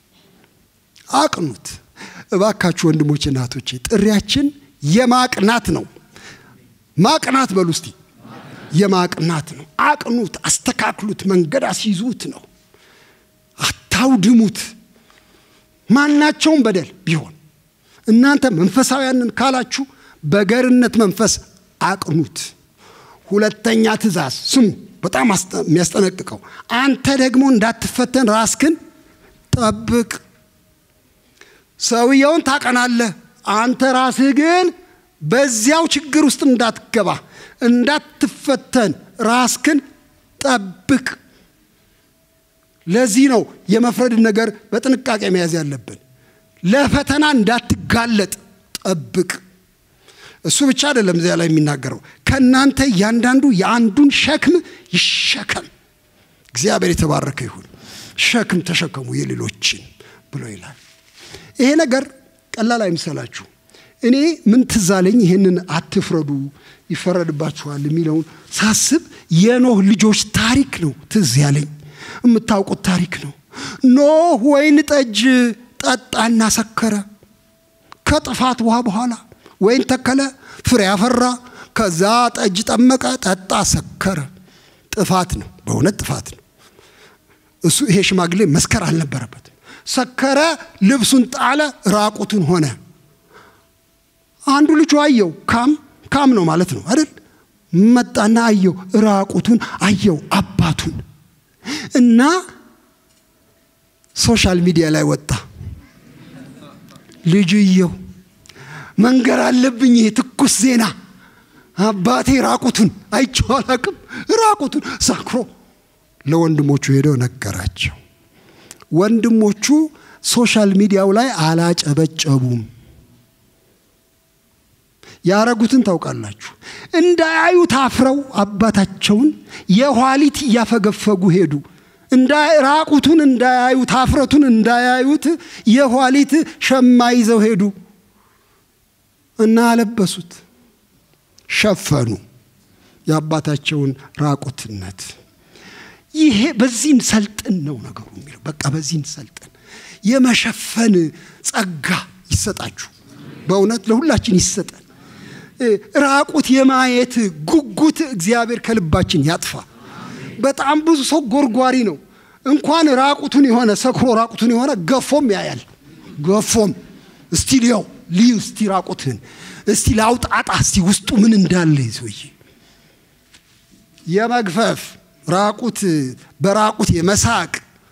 S3: አቅኑት። እባካችሁ ወንድሞች እናቶቼ ጥሪያችን የማቅናት ነው። ማቅናት በሉ እስቲ የማቅናት ነው። አቅኑት፣ አስተካክሉት፣ መንገድ አስይዙት ነው። አታውድሙት። ማናቸውም በደል ቢሆን እናንተ መንፈሳውያንን ካላችሁ በገርነት መንፈስ አቅኑት። ሁለተኛ ትእዛዝ ስሙ፣ በጣም የሚያስጠነቅቀው አንተ ደግሞ እንዳትፈተን ራስክን ጠብቅ። ሰውየውን ታቀናለህ፣ አንተ ራስህ ግን በዚያው ችግር ውስጥ እንዳትገባ እንዳትፈተን ራስክን ጠብቅ። ለዚህ ነው የመፍረድን ነገር በጥንቃቄ መያዝ ያለብን። ለፈተና እንዳትጋለጥ ጠብቅ። እሱ ብቻ አይደለም እዚያ ላይ የሚናገረው ከእናንተ እያንዳንዱ የአንዱን ሸክም ይሸከም። እግዚአብሔር የተባረከ ይሁን። ሸክም ተሸከሙ የሌሎችን ብሎ ይላል። ይሄ ነገር ቀላል አይምሰላችሁ። እኔ ምን ትዝ አለኝ፣ ይህንን አትፍረዱ ይፈረድባችኋል የሚለውን ሳስብ የኖህ ልጆች ታሪክ ነው ትዝ ያለኝ። የምታውቁት ታሪክ ነው። ኖህ ወይን ጠጅ ጠጣና ሰከረ። ከጥፋት ውሃ በኋላ ወይን ተከለ፣ ፍሬ አፈራ። ከዛ ጠጅ ጠመቀ፣ ጠጣ፣ ሰከረ። ጥፋት ነው፣ በእውነት ጥፋት ነው። እሱ ይሄ ሽማግሌ መስከር አልነበረበትም። ሰከረ፣ ልብሱን ጣለ፣ ራቁቱን ሆነ። አንዱ ልጁ አየው። ካም ካም ነው ማለት ነው አይደል? መጣና አየው፣ ራቁቱን አየው አባቱን እና ሶሻል ሚዲያ ላይ ወጣ። ልጅየው መንገር አለብኝ፣ ይሄ ትኩስ ዜና አባቴ ራቁቱን አይቼው አላቅም፣ ራቁቱን ሰክሮ ለወንድሞቹ ሄደው ነገራቸው። ወንድሞቹ ሶሻል ሚዲያው ላይ አላጨበጨቡም። ያረጉትን ታውቃላችሁ። እንዳያዩት አፍረው አባታቸውን የኋሊት እያፈገፈጉ ሄዱ። ራቁቱን እንዳያዩት አፍረቱን እንዳያዩት የኋሊት ሸማ ይዘው ሄዱ እና አለበሱት፣ ሸፈኑ የአባታቸውን ራቁትነት። ይሄ በዚህን ሰልጥን ነው ነገሩ የሚለው። በቃ በዚህን ሰልጥን የመሸፈን ጸጋ ይሰጣችሁ። በእውነት ለሁላችን ይሰጠን። ራቁት የማየት ጉጉት እግዚአብሔር ከልባችን ያጥፋ። በጣም ብዙ ሰው ጎርጓሪ ነው። እንኳን ራቁቱን የሆነ ሰክሮ ራቁቱን የሆነ ገፎም ያያል። ገፎም እስቲ ሊያው ልዩ እስቲ ራቁትህን እስቲ ላውጣጣ እስቲ ውስጡ ምን እንዳለ ሰውዬ የመግፈፍ ራቁት በራቁት የመሳቅ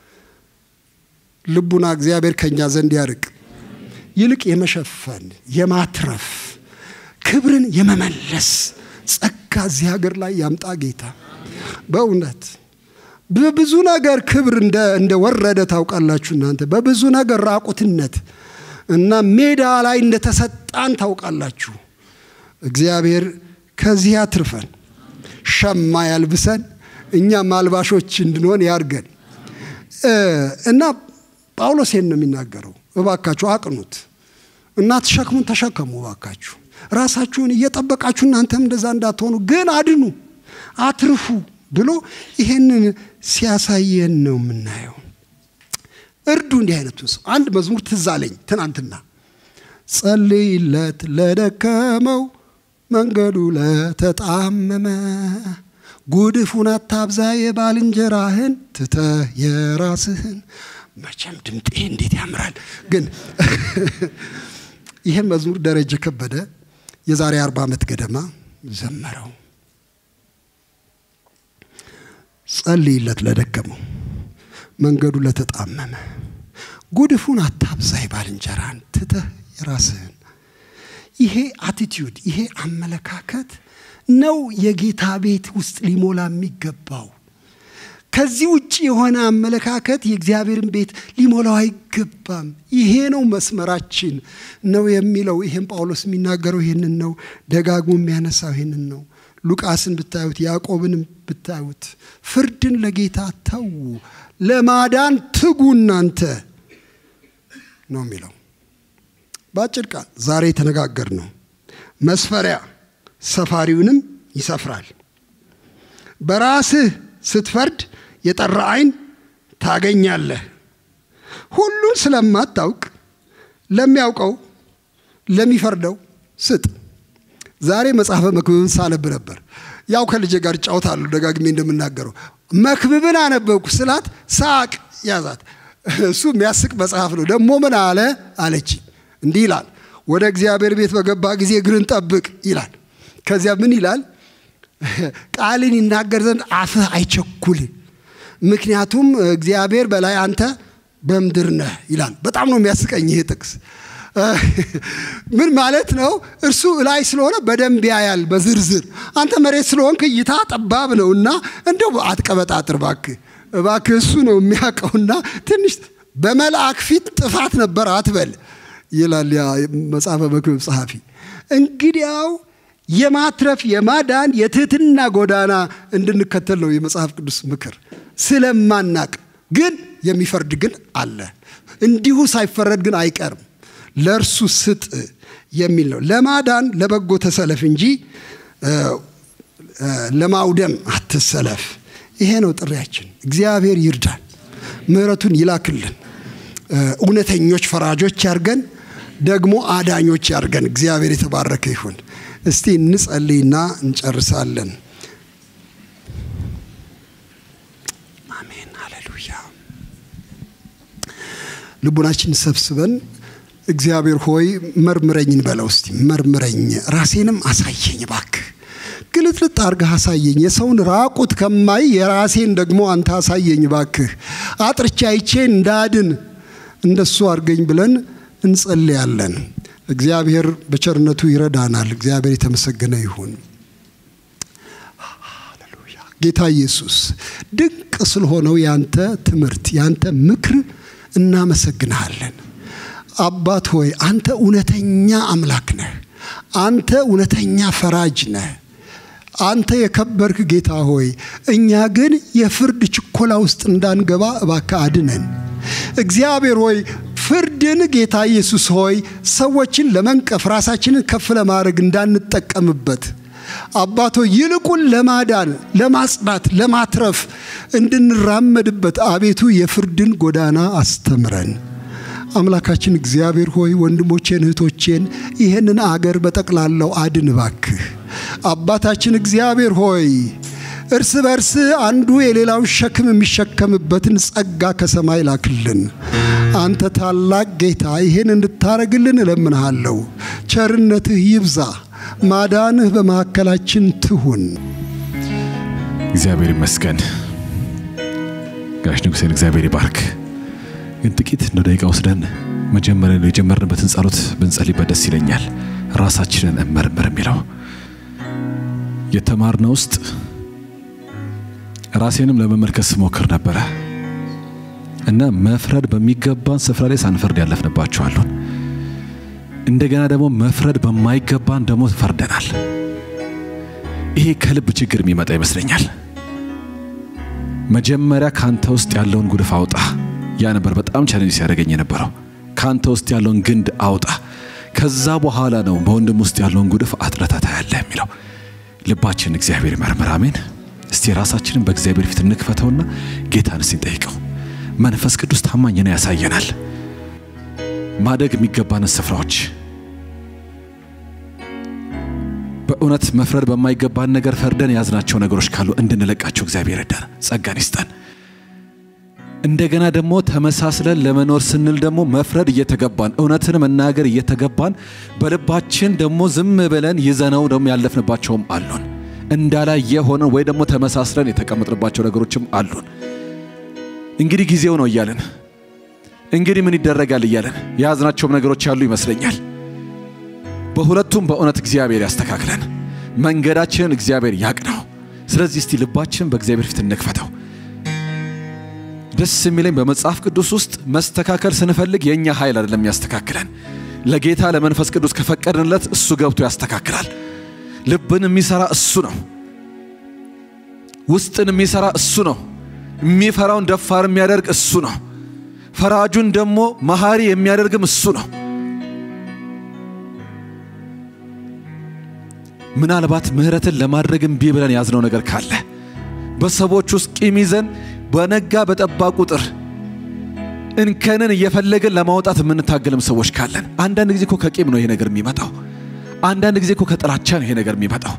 S3: ልቡና እግዚአብሔር ከኛ ዘንድ ያርቅ። ይልቅ የመሸፈን የማትረፍ ክብርን የመመለስ ጸጋ እዚህ ሀገር ላይ ያምጣ ጌታ። በእውነት በብዙ ነገር ክብር እንደወረደ ታውቃላችሁ እናንተ። በብዙ ነገር ራቁትነት እና ሜዳ ላይ እንደተሰጣን ታውቃላችሁ። እግዚአብሔር ከዚህ ያትርፈን፣ ሸማ ያልብሰን፣ እኛም አልባሾች እንድንሆን ያርገን እና ጳውሎስ ይህን ነው የሚናገረው። እባካችሁ አቅኑት እና ሸክሙን ተሸከሙ እባካችሁ ራሳችሁን እየጠበቃችሁ እናንተም እንደዛ እንዳትሆኑ ግን አድኑ፣ አትርፉ ብሎ ይሄንን ሲያሳየን ነው የምናየው። እርዱ እንዲህ አይነቱን ሰው። አንድ መዝሙር ትዝ አለኝ ትናንትና። ጸልይለት ለደከመው መንገዱ ለተጣመመ ጉድፉን አታብዛ የባልንጀራህን ትተህ የራስህን። መቼም ድምጤ እንዴት ያምራል! ግን ይህን መዝሙር ደረጀ ከበደ የዛሬ አርባ ዓመት ገደማ ዘመረው። ጸልይለት ለደከመው መንገዱ ለተጣመመ ጉድፉን አታብዛይ ባልንጀራን ትተህ የራስህን ይሄ አቲቲዩድ ይሄ አመለካከት ነው የጌታ ቤት ውስጥ ሊሞላ የሚገባው ከዚህ ውጭ የሆነ አመለካከት የእግዚአብሔርን ቤት ሊሞላው አይገባም ይሄ ነው መስመራችን ነው የሚለው ይሄም ጳውሎስ የሚናገረው ይህንን ነው ደጋግሞ የሚያነሳው ይህንን ነው ሉቃስን ብታዩት ያዕቆብንም ብታዩት ፍርድን ለጌታ ተዉ ለማዳን ትጉ እናንተ ነው የሚለው በአጭር ቃል ዛሬ የተነጋገር ነው መስፈሪያ ሰፋሪውንም ይሰፍራል በራስህ ስትፈርድ የጠራ አይን ታገኛለህ ሁሉን ስለማታውቅ ለሚያውቀው ለሚፈርደው ስጥ ዛሬ መጽሐፈ መክብብን ሳነብ ነበር ያው ከልጄ ጋር ጫውታለሁ ደጋግሜ እንደምናገረው መክብብን አነበብኩ ስላት ሳቅ ያዛት እሱ የሚያስቅ መጽሐፍ ነው ደግሞ ምን አለ አለች እንዲህ ይላል ወደ እግዚአብሔር ቤት በገባ ጊዜ እግርን ጠብቅ ይላል ከዚያ ምን ይላል ቃልን ይናገር ዘንድ አፍህ አይቸኩል ምክንያቱም እግዚአብሔር በላይ አንተ በምድር ነህ ይላል በጣም ነው የሚያስቀኝ ይሄ ጥቅስ ምን ማለት ነው እርሱ ላይ ስለሆነ በደንብ ያያል በዝርዝር አንተ መሬት ስለሆንክ እይታ ጠባብ ነው እና እንደው አትቀበጣጥር ባክህ እባክህ እሱ ነው የሚያውቀውና ትንሽ በመልአክ ፊት ጥፋት ነበር አትበል ይላል ያ መጽሐፈ መክብብ ጸሐፊ እንግዲያው የማትረፍ የማዳን የትህትና ጎዳና እንድንከተል ነው የመጽሐፍ ቅዱስ ምክር ስለማናቅ ግን የሚፈርድ ግን አለ እንዲሁ ሳይፈረድ ግን አይቀርም ለእርሱ ስጥ የሚል ነው ለማዳን ለበጎ ተሰለፍ እንጂ ለማውደም አትሰለፍ ይሄ ነው ጥሪያችን እግዚአብሔር ይርዳን ምህረቱን ይላክልን እውነተኞች ፈራጆች ያርገን ደግሞ አዳኞች ያርገን እግዚአብሔር የተባረከ ይሁን እስቲ እንጸልይና እንጨርሳለን አሜን ሃሌሉያ ልቡናችን ሰብስበን እግዚአብሔር ሆይ መርምረኝ እንበለው እስቲ መርምረኝ ራሴንም አሳየኝ ባክህ ግልጥልጥ አርገህ አሳየኝ የሰውን ራቁት ከማይ የራሴን ደግሞ አንተ አሳየኝ ባክህ አጥርቻ አይቼ እንዳድን እንደሱ አርገኝ ብለን እንጸልያለን እግዚአብሔር በቸርነቱ ይረዳናል እግዚአብሔር የተመሰገነ ይሁን ጌታ ኢየሱስ ድንቅ ስለሆነው ያንተ ትምህርት ያንተ ምክር እናመሰግንሃለን አባት ሆይ አንተ እውነተኛ አምላክ ነህ አንተ እውነተኛ ፈራጅ ነህ አንተ የከበርክ ጌታ ሆይ እኛ ግን የፍርድ ችኮላ ውስጥ እንዳንገባ እባካ አድነን እግዚአብሔር ሆይ ፍርድን ጌታ ኢየሱስ ሆይ ሰዎችን ለመንቀፍ ራሳችንን ከፍ ለማድረግ እንዳንጠቀምበት አባቶ ይልቁን ለማዳን ለማጽዳት ለማትረፍ እንድንራመድበት አቤቱ የፍርድን ጎዳና አስተምረን አምላካችን እግዚአብሔር ሆይ ወንድሞቼን እህቶቼን ይህንን አገር በጠቅላላው አድን ባክህ አባታችን እግዚአብሔር ሆይ እርስ በርስ አንዱ የሌላውን ሸክም የሚሸከምበትን ጸጋ ከሰማይ ላክልን አንተ ታላቅ ጌታ ይህን እንድታረግልን እለምንሃለሁ ቸርነትህ ይብዛ ማዳንህ በመካከላችን ትሁን
S1: እግዚአብሔር ይመስገን ጋሽ ንጉሴን እግዚአብሔር ይባርክ ግን ጥቂት እንደ ደቂቃ ወስደን መጀመሪያ የጀመርንበትን ጸሎት ብንጸልይበት ደስ ይለኛል ራሳችንን እመርምር የሚለው የተማርነ ውስጥ ራሴንም ለመመልከት ስሞክር ነበረ እና መፍረድ በሚገባን ስፍራ ላይ ሳንፈርድ ያለፍንባቸዋሉን እንደገና ደግሞ መፍረድ በማይገባን ደግሞ ፈርደናል ይሄ ከልብ ችግር የሚመጣ ይመስለኛል መጀመሪያ ካንተ ውስጥ ያለውን ጉድፍ አውጣ ያ ነበር በጣም ቻሌንጅ ሲያደርገኝ የነበረው ካንተ ውስጥ ያለውን ግንድ አውጣ ከዛ በኋላ ነው በወንድም ውስጥ ያለውን ጉድፍ አጥረታ ታያለህ የሚለው ልባችን እግዚአብሔር ይመርምር አሜን እስቲ ራሳችንን በእግዚአብሔር ፊት እንክፈተውና ጌታን እስቲ እንጠይቀው መንፈስ ቅዱስ ታማኝ ነው ያሳየናል ማደግ የሚገባንን ስፍራዎች በእውነት መፍረድ በማይገባን ነገር ፈርደን የያዝናቸው ነገሮች ካሉ እንድንለቃቸው እግዚአብሔር ይርዳን ጸጋን ይስጠን እንደገና ደግሞ ተመሳስለን ለመኖር ስንል ደግሞ መፍረድ እየተገባን እውነትን መናገር እየተገባን በልባችን ደግሞ ዝም ብለን ይዘነው ደግሞ ያለፍንባቸውም አሉን እንዳላየ ሆነን ወይ ደግሞ ተመሳስለን የተቀመጥንባቸው ነገሮችም አሉን
S4: እንግዲህ ጊዜው ነው እያለን እንግዲህ ምን ይደረጋል እያለን የያዝናቸውም ነገሮች ያሉ ይመስለኛል። በሁለቱም በእውነት እግዚአብሔር ያስተካክለን፣ መንገዳችንን እግዚአብሔር ያቅናው። ስለዚህ እስቲ ልባችን በእግዚአብሔር ፊት እንክፈተው። ደስ የሚለኝ በመጽሐፍ ቅዱስ ውስጥ መስተካከል ስንፈልግ የእኛ ኃይል አይደለም ያስተካክለን። ለጌታ ለመንፈስ ቅዱስ ከፈቀድንለት እሱ ገብቶ ያስተካክላል። ልብን የሚሰራ እሱ ነው። ውስጥን የሚሰራ እሱ ነው። የሚፈራውን ደፋር የሚያደርግ እሱ ነው። ፈራጁን ደግሞ መሐሪ የሚያደርግም እሱ ነው። ምናልባት ምህረትን ለማድረግ እምቢ ብለን ያዝነው ነገር ካለ በሰዎች ውስጥ ቂም ይዘን በነጋ በጠባ ቁጥር እንከንን እየፈለግን ለማውጣት የምንታገልም ሰዎች ካለን አንዳንድ ጊዜ እኮ ከቂም ነው ይሄ ነገር የሚመጣው። አንዳንድ ጊዜ እኮ ከጥላቻ ነው ይሄ ነገር የሚመጣው።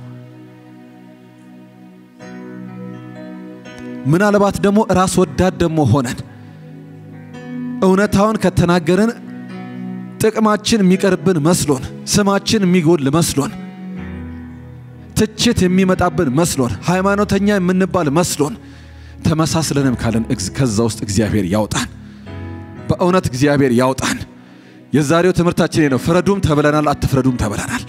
S4: ምናልባት ደግሞ ራስ ወዳድ ደግሞ ሆነን እውነታውን ከተናገርን ጥቅማችን የሚቀርብን መስሎን፣ ስማችን የሚጎል መስሎን፣ ትችት የሚመጣብን መስሎን፣ ሃይማኖተኛ የምንባል መስሎን ተመሳስለንም ካለን ከዛ ውስጥ እግዚአብሔር ያውጣን። በእውነት እግዚአብሔር ያውጣን። የዛሬው ትምህርታችን ነው። ፍረዱም ተብለናል፣ አትፍረዱም ተብለናል።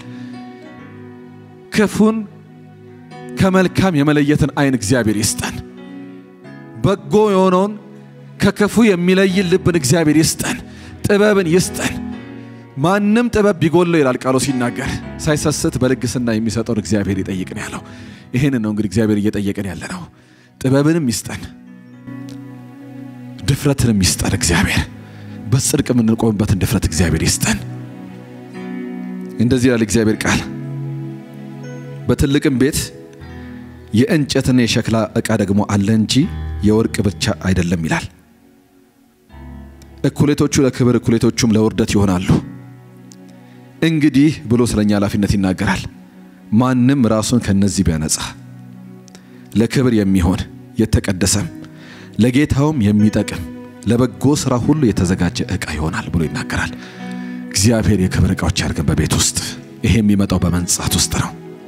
S4: ክፉን ከመልካም የመለየትን አይን እግዚአብሔር ይስጠን። በጎ የሆነውን ከክፉ የሚለይን ልብን እግዚአብሔር ይስጠን። ጥበብን ይስጠን። ማንም ጥበብ ቢጎለው ይላል ቃሉ ሲናገር ሳይሰስት በልግስና የሚሰጠውን እግዚአብሔር ይጠይቅን ያለው ይህንን ነው። እንግዲህ እግዚአብሔር እየጠየቅን ያለ ነው። ጥበብንም ይስጠን፣ ድፍረትንም ይስጠን። እግዚአብሔር በጽድቅ የምንቆምበትን ድፍረት እግዚአብሔር ይስጠን። እንደዚህ ይላል እግዚአብሔር ቃል በትልቅም ቤት የእንጨትና የሸክላ ዕቃ ደግሞ አለ እንጂ የወርቅ ብቻ አይደለም ይላል። እኩሌቶቹ ለክብር እኩሌቶቹም ለውርደት ይሆናሉ። እንግዲህ ብሎ ስለኛ ኃላፊነት ይናገራል። ማንም ራሱን ከነዚህ ቢያነጻ ለክብር የሚሆን የተቀደሰም ለጌታውም የሚጠቅም ለበጎ ሥራ ሁሉ የተዘጋጀ ዕቃ ይሆናል ብሎ ይናገራል። እግዚአብሔር የክብር ዕቃዎች ያድርገን በቤት ውስጥ። ይሄ የሚመጣው በመንጻት ውስጥ ነው።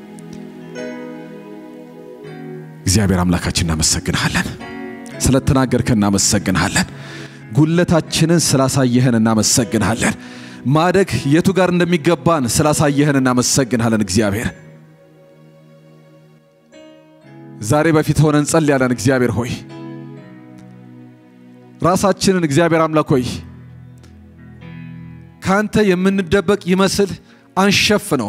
S4: እግዚአብሔር አምላካችን እናመሰግንሃለን። ስለተናገርከን እናመሰግንሃለን። ጉለታችንን ስላሳየህን እናመሰግንሃለን። ማደግ የቱ ጋር እንደሚገባን ስላሳየህን እናመሰግንሃለን። እግዚአብሔር ዛሬ በፊት ሆነን እንጸልያለን። እግዚአብሔር ሆይ ራሳችንን እግዚአብሔር አምላክ ሆይ ካንተ የምንደበቅ ይመስል አንሸፍነው።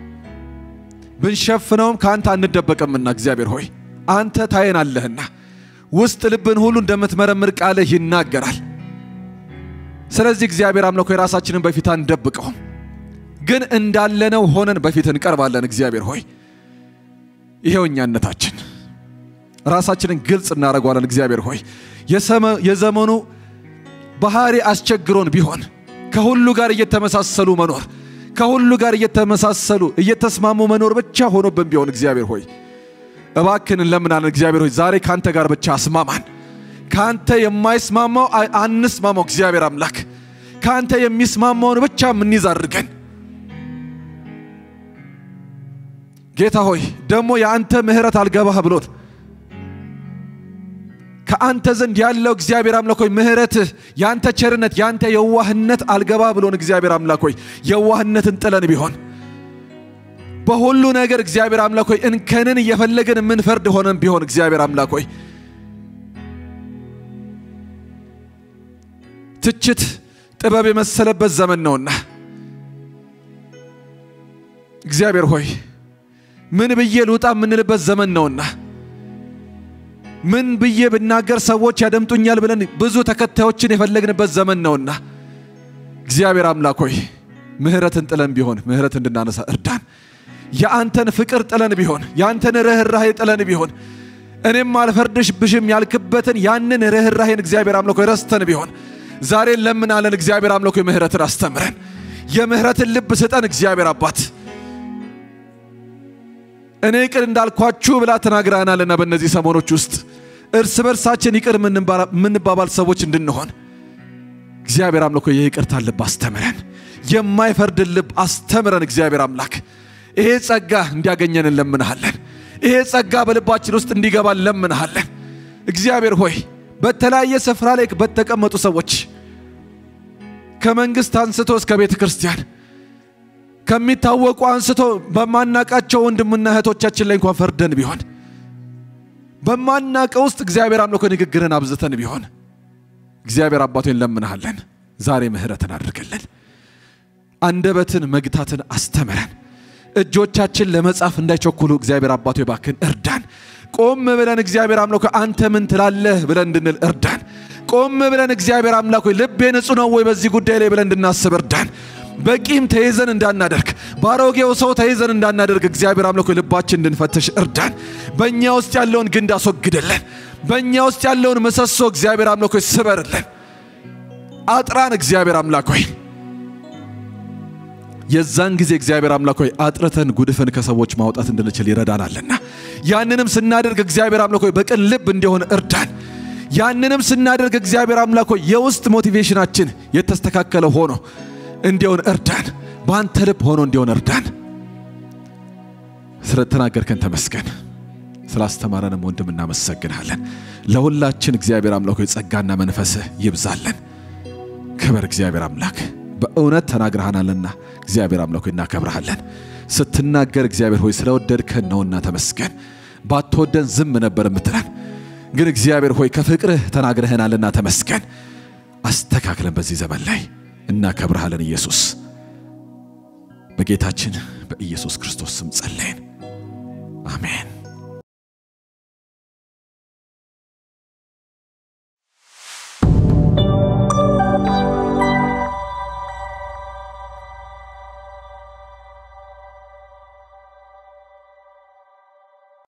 S4: ብንሸፍነውም ከአንተ አንደበቅምና እግዚአብሔር ሆይ አንተ ታየናለህና ውስጥ ልብን ሁሉ እንደምትመረምር ቃልህ ይናገራል። ስለዚህ እግዚአብሔር አምላክ ሆይ ራሳችንን በፊት አንደብቀውም፣ ግን እንዳለነው ሆነን በፊት እንቀርባለን። እግዚአብሔር ሆይ ይሄው እኛነታችን ራሳችንን ግልጽ እናደርገዋለን። እግዚአብሔር ሆይ የዘመኑ ባህሪ አስቸግሮን ቢሆን ከሁሉ ጋር እየተመሳሰሉ መኖር ከሁሉ ጋር እየተመሳሰሉ እየተስማሙ መኖር ብቻ ሆኖብን ቢሆን እግዚአብሔር ሆይ እባክን እንለምናለን። እግዚአብሔር ሆይ ዛሬ ካንተ ጋር ብቻ አስማማን። ካንተ የማይስማማው አንስማማው። እግዚአብሔር አምላክ ካንተ የሚስማማውን ብቻ የምንይዝ አድርገን። ጌታ ሆይ ደግሞ የአንተ ምሕረት አልገባህ ብሎት ከአንተ ዘንድ ያለው እግዚአብሔር አምላክ ሆይ ምሕረትህ፣ የአንተ ቸርነት፣ የአንተ የዋህነት አልገባህ ብሎን እግዚአብሔር አምላክ ሆይ የዋህነትን ጥለን ቢሆን በሁሉ ነገር እግዚአብሔር አምላክ ሆይ እንከንን እየፈለግን የምንፈርድ ሆነን ቢሆን እግዚአብሔር አምላክ ሆይ ትችት ጥበብ የመሰለበት ዘመን ነውና እግዚአብሔር ሆይ ምን ብዬ ልውጣ የምንልበት ዘመን ነውና ምን ብዬ ብናገር ሰዎች ያደምጡኛል ብለን ብዙ ተከታዮችን የፈለግንበት ዘመን ነውና እግዚአብሔር አምላክ ሆይ ምሕረትን ጥለን ቢሆን ምሕረት እንድናነሳ እርዳን። የአንተን ፍቅር ጥለን ቢሆን የአንተን ርኅራሄ ጥለን ቢሆን እኔም አልፈርድብሽም ያልክበትን ያንን ርኅራሄን እግዚአብሔር አምላክ ሆይ ረስተን ቢሆን ዛሬ ለምናለን። እግዚአብሔር አምላክ ሆይ ምሕረትን አስተምረን፣ የምሕረትን ልብ ስጠን። እግዚአብሔር አባት እኔ ይቅር እንዳልኳችሁ ብላ ተናግራናልና በእነዚህ ሰሞኖች ውስጥ እርስ በርሳችን ይቅር የምንባባል ሰዎች እንድንሆን እግዚአብሔር አምላክ ሆይ የይቅርታ ልብ አስተምረን፣ የማይፈርድን ልብ አስተምረን። እግዚአብሔር አምላክ ይሄ ጸጋ እንዲያገኘን እንለምንሃለን። ይሄ ጸጋ በልባችን ውስጥ እንዲገባ እንለምንሃለን። እግዚአብሔር ሆይ በተለያየ ስፍራ ላይ በተቀመጡ ሰዎች ከመንግስት አንስቶ እስከ ቤተ ክርስቲያን ከሚታወቁ አንስቶ በማናቃቸው ወንድምና እህቶቻችን ላይ እንኳን ፈርደን ቢሆን በማናቀው ውስጥ እግዚአብሔር አምልኮ ንግግርን አብዝተን ቢሆን እግዚአብሔር አባቶ እንለምንሃለን፣ ዛሬ ምህረትን አድርግልን። አንደበትን መግታትን አስተምረን። እጆቻችን ለመጻፍ እንዳይቸኩሉ እግዚአብሔር አባቶ ባክን እርዳን። ቆም ብለን እግዚአብሔር አምላክ ሆይ አንተ ምን ትላለህ ብለን እንድንል እርዳን። ቆም ብለን እግዚአብሔር አምላክ ሆይ ልቤ ንጹሕ ነው ወይ በዚህ ጉዳይ ላይ ብለን እንድናስብ እርዳን። በቂም ተይዘን እንዳናደርግ ባሮጌው ሰው ተይዘን እንዳናደርግ እግዚአብሔር አምላክ ሆይ ልባችን እንድንፈትሽ እርዳን። በእኛ ውስጥ ያለውን ግንድ አስወግድልን። በእኛ ውስጥ ያለውን ምሰሶ እግዚአብሔር አምላክ ሆይ ስበርልን። አጥራን እግዚአብሔር አምላክ ሆይ የዛን ጊዜ እግዚአብሔር አምላክ ሆይ አጥርተን ጉድፍን ከሰዎች ማውጣት እንድንችል ይረዳናልና ያንንም ስናደርግ እግዚአብሔር አምላክ ሆይ በቅን ልብ እንዲሆን እርዳን። ያንንም ስናደርግ እግዚአብሔር አምላክ ሆይ የውስጥ ሞቲቬሽናችን የተስተካከለ ሆኖ እንዲሆን እርዳን። በአንተ ልብ ሆኖ እንዲሆን እርዳን። ስለተናገርከን ተመስገን። ስላስተማረንም ወንድም እናመሰግናለን። ለሁላችን እግዚአብሔር አምላክ ሆይ ጸጋና መንፈስህ ይብዛለን። ክበር እግዚአብሔር አምላክ በእውነት ተናግረሃናልና እግዚአብሔር አምላክ ሆይ እናከብረሃለን። ስትናገር እግዚአብሔር ሆይ ስለወደድከን ነውና ተመስገን። ባትወደን ዝም ነበር የምትለን፣ ግን እግዚአብሔር ሆይ ከፍቅርህ ተናግረህናልና ተመስገን። አስተካክለን በዚህ ዘመን ላይ እናከብረሃለን። ኢየሱስ በጌታችን በኢየሱስ ክርስቶስ ስም ጸለይን፣ አሜን።